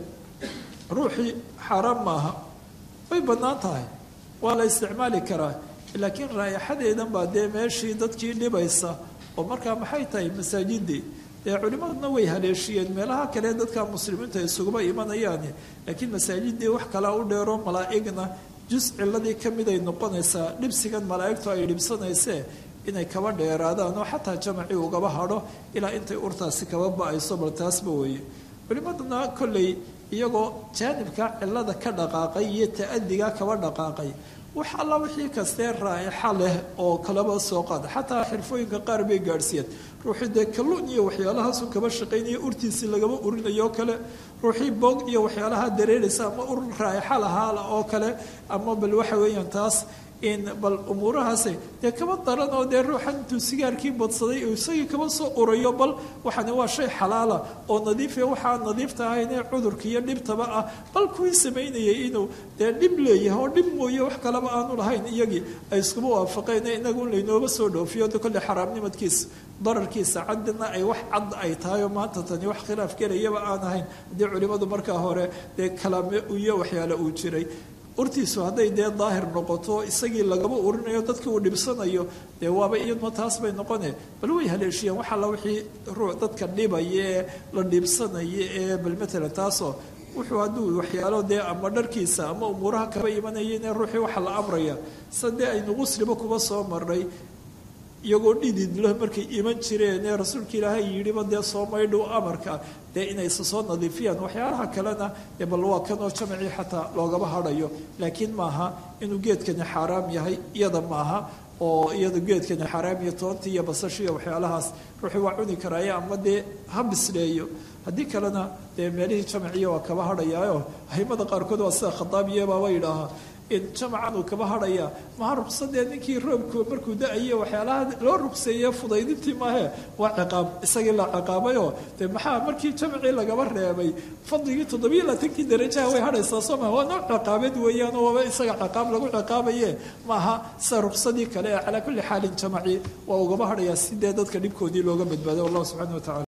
ruuxii xaaraan maaha way bannaan tahay waa la isticmaali karaa laakiin raayaxadeedan baa dee meeshii dadkii dhibaysa oo markaa maxay tahay masaajidii dee culimmaduna way haleeshiyeen meelaha kale dadka muslimiinta isuguma imanayaani laakiin masaajidii wax kalea u dheero malaa'igna jus ciladii ka miday noqonaysaa dhibsigan malaa'igtu ay dhibsanaysee inay kaba dheeraadaan oo xataa jamacii ugaba hadho ilaa intay urtaasi kaba ba-ayso bal taasba weeye culimmaduna kolley iyagoo jaanibka cilada ka dhaqaaqay iyo ta-adiga kaba dhaqaaqay wax alla wixii kastee raa'ixa leh oo kalaba soo qaada xataa xirfooyinka qaar bay gaadhsiiyeen ruuxii dee kalluun iyo waxyaalahaasu kaba shaqaynaya urtiisii lagaba urinayo oo kale ruuxii boog iyo waxyaalaha dareeraysa ama ur raa'ixa lahaa oo kale ama bal waxa weeyaan taas in bal umuurahaasi dee kaba daran oo dee ruuxan intuu sigaarkii badsaday uu isagii kaba soo urayo bal waxani waa shay xalaala oo nadiife waxaa nadiifta ahayn ee cudurka iyo dhibtaba ah bal kuwii samaynayay inuu dee dhib leeyahay oo dhib mooye wax kaleba aanu lahayn iyagii ay iskuma waafaqeen inagu in laynooba soo dhoofiyo de kolley xaraamnimadkiisa dararkiisa caddina ay wax cad ay tahay oo maanta tani wax khilaaf gelayaba aan ahayn haddii culimmadu markaa hore dee kalaame iyo waxyaale uu jiray urtiisu hadday dee daahir noqoto isagii lagaba urinayo dadkii uu dhibsanayo dee waaba iyaduna taas bay noqone bal way haleeshiyeen wax alla wixii ruu dadka dhibaya ee la dhibsanaya ee bal matalan taasoo wuxuu hadduu waxyaalo dee ama dharkiisa ama umuuraha kaba imanayeen ee ruuxii waxa la amraya sa dee aynu qusliba kuba soo marnay iyagoo dhididlo markay iman jireen ee rasuulka ilaahay yidhiba dee soo maydhow amarka dee inaysa soo nadiifiyaan waxyaalaha kalena dee bal waa kanoo jamacii xataa loogaba hadhayo laakiin maaha inuu geedkani xaaraam yahay iyada maaha oo iyada geedkani xaaraam iyo toontii iyo basashii iyo waxyaalahaas ruuxii waa cuni karaaye ama dee ha bisleeyo haddii kalena dee meelihii jamaciya waa kaba hadhayaayo ahimada qaarkood waa sida khadaabiye baaba yidhaahaa in jamacan uu kaba hadhaya maha rugsadee ninkii roobku markuu da-aye waxyaalaha loo rugseeye fudaydintii maahe waa ciqaab isagii la ciqaabayoo dee maxaa markii jamacii lagaba reebay fadligii toddobiyo laatankii darajaha way hadhaysaa soo maha waa nooc ciqaabeed weeyaanoo waaba isaga ciqaab lagu ciqaabaye maaha sida rugsadii kale ee calaa kulli xaalin jamaci waa ugaba hadhayaa sidee dadka dhibkoodii looga badbaaday wallahu subxana wa tacala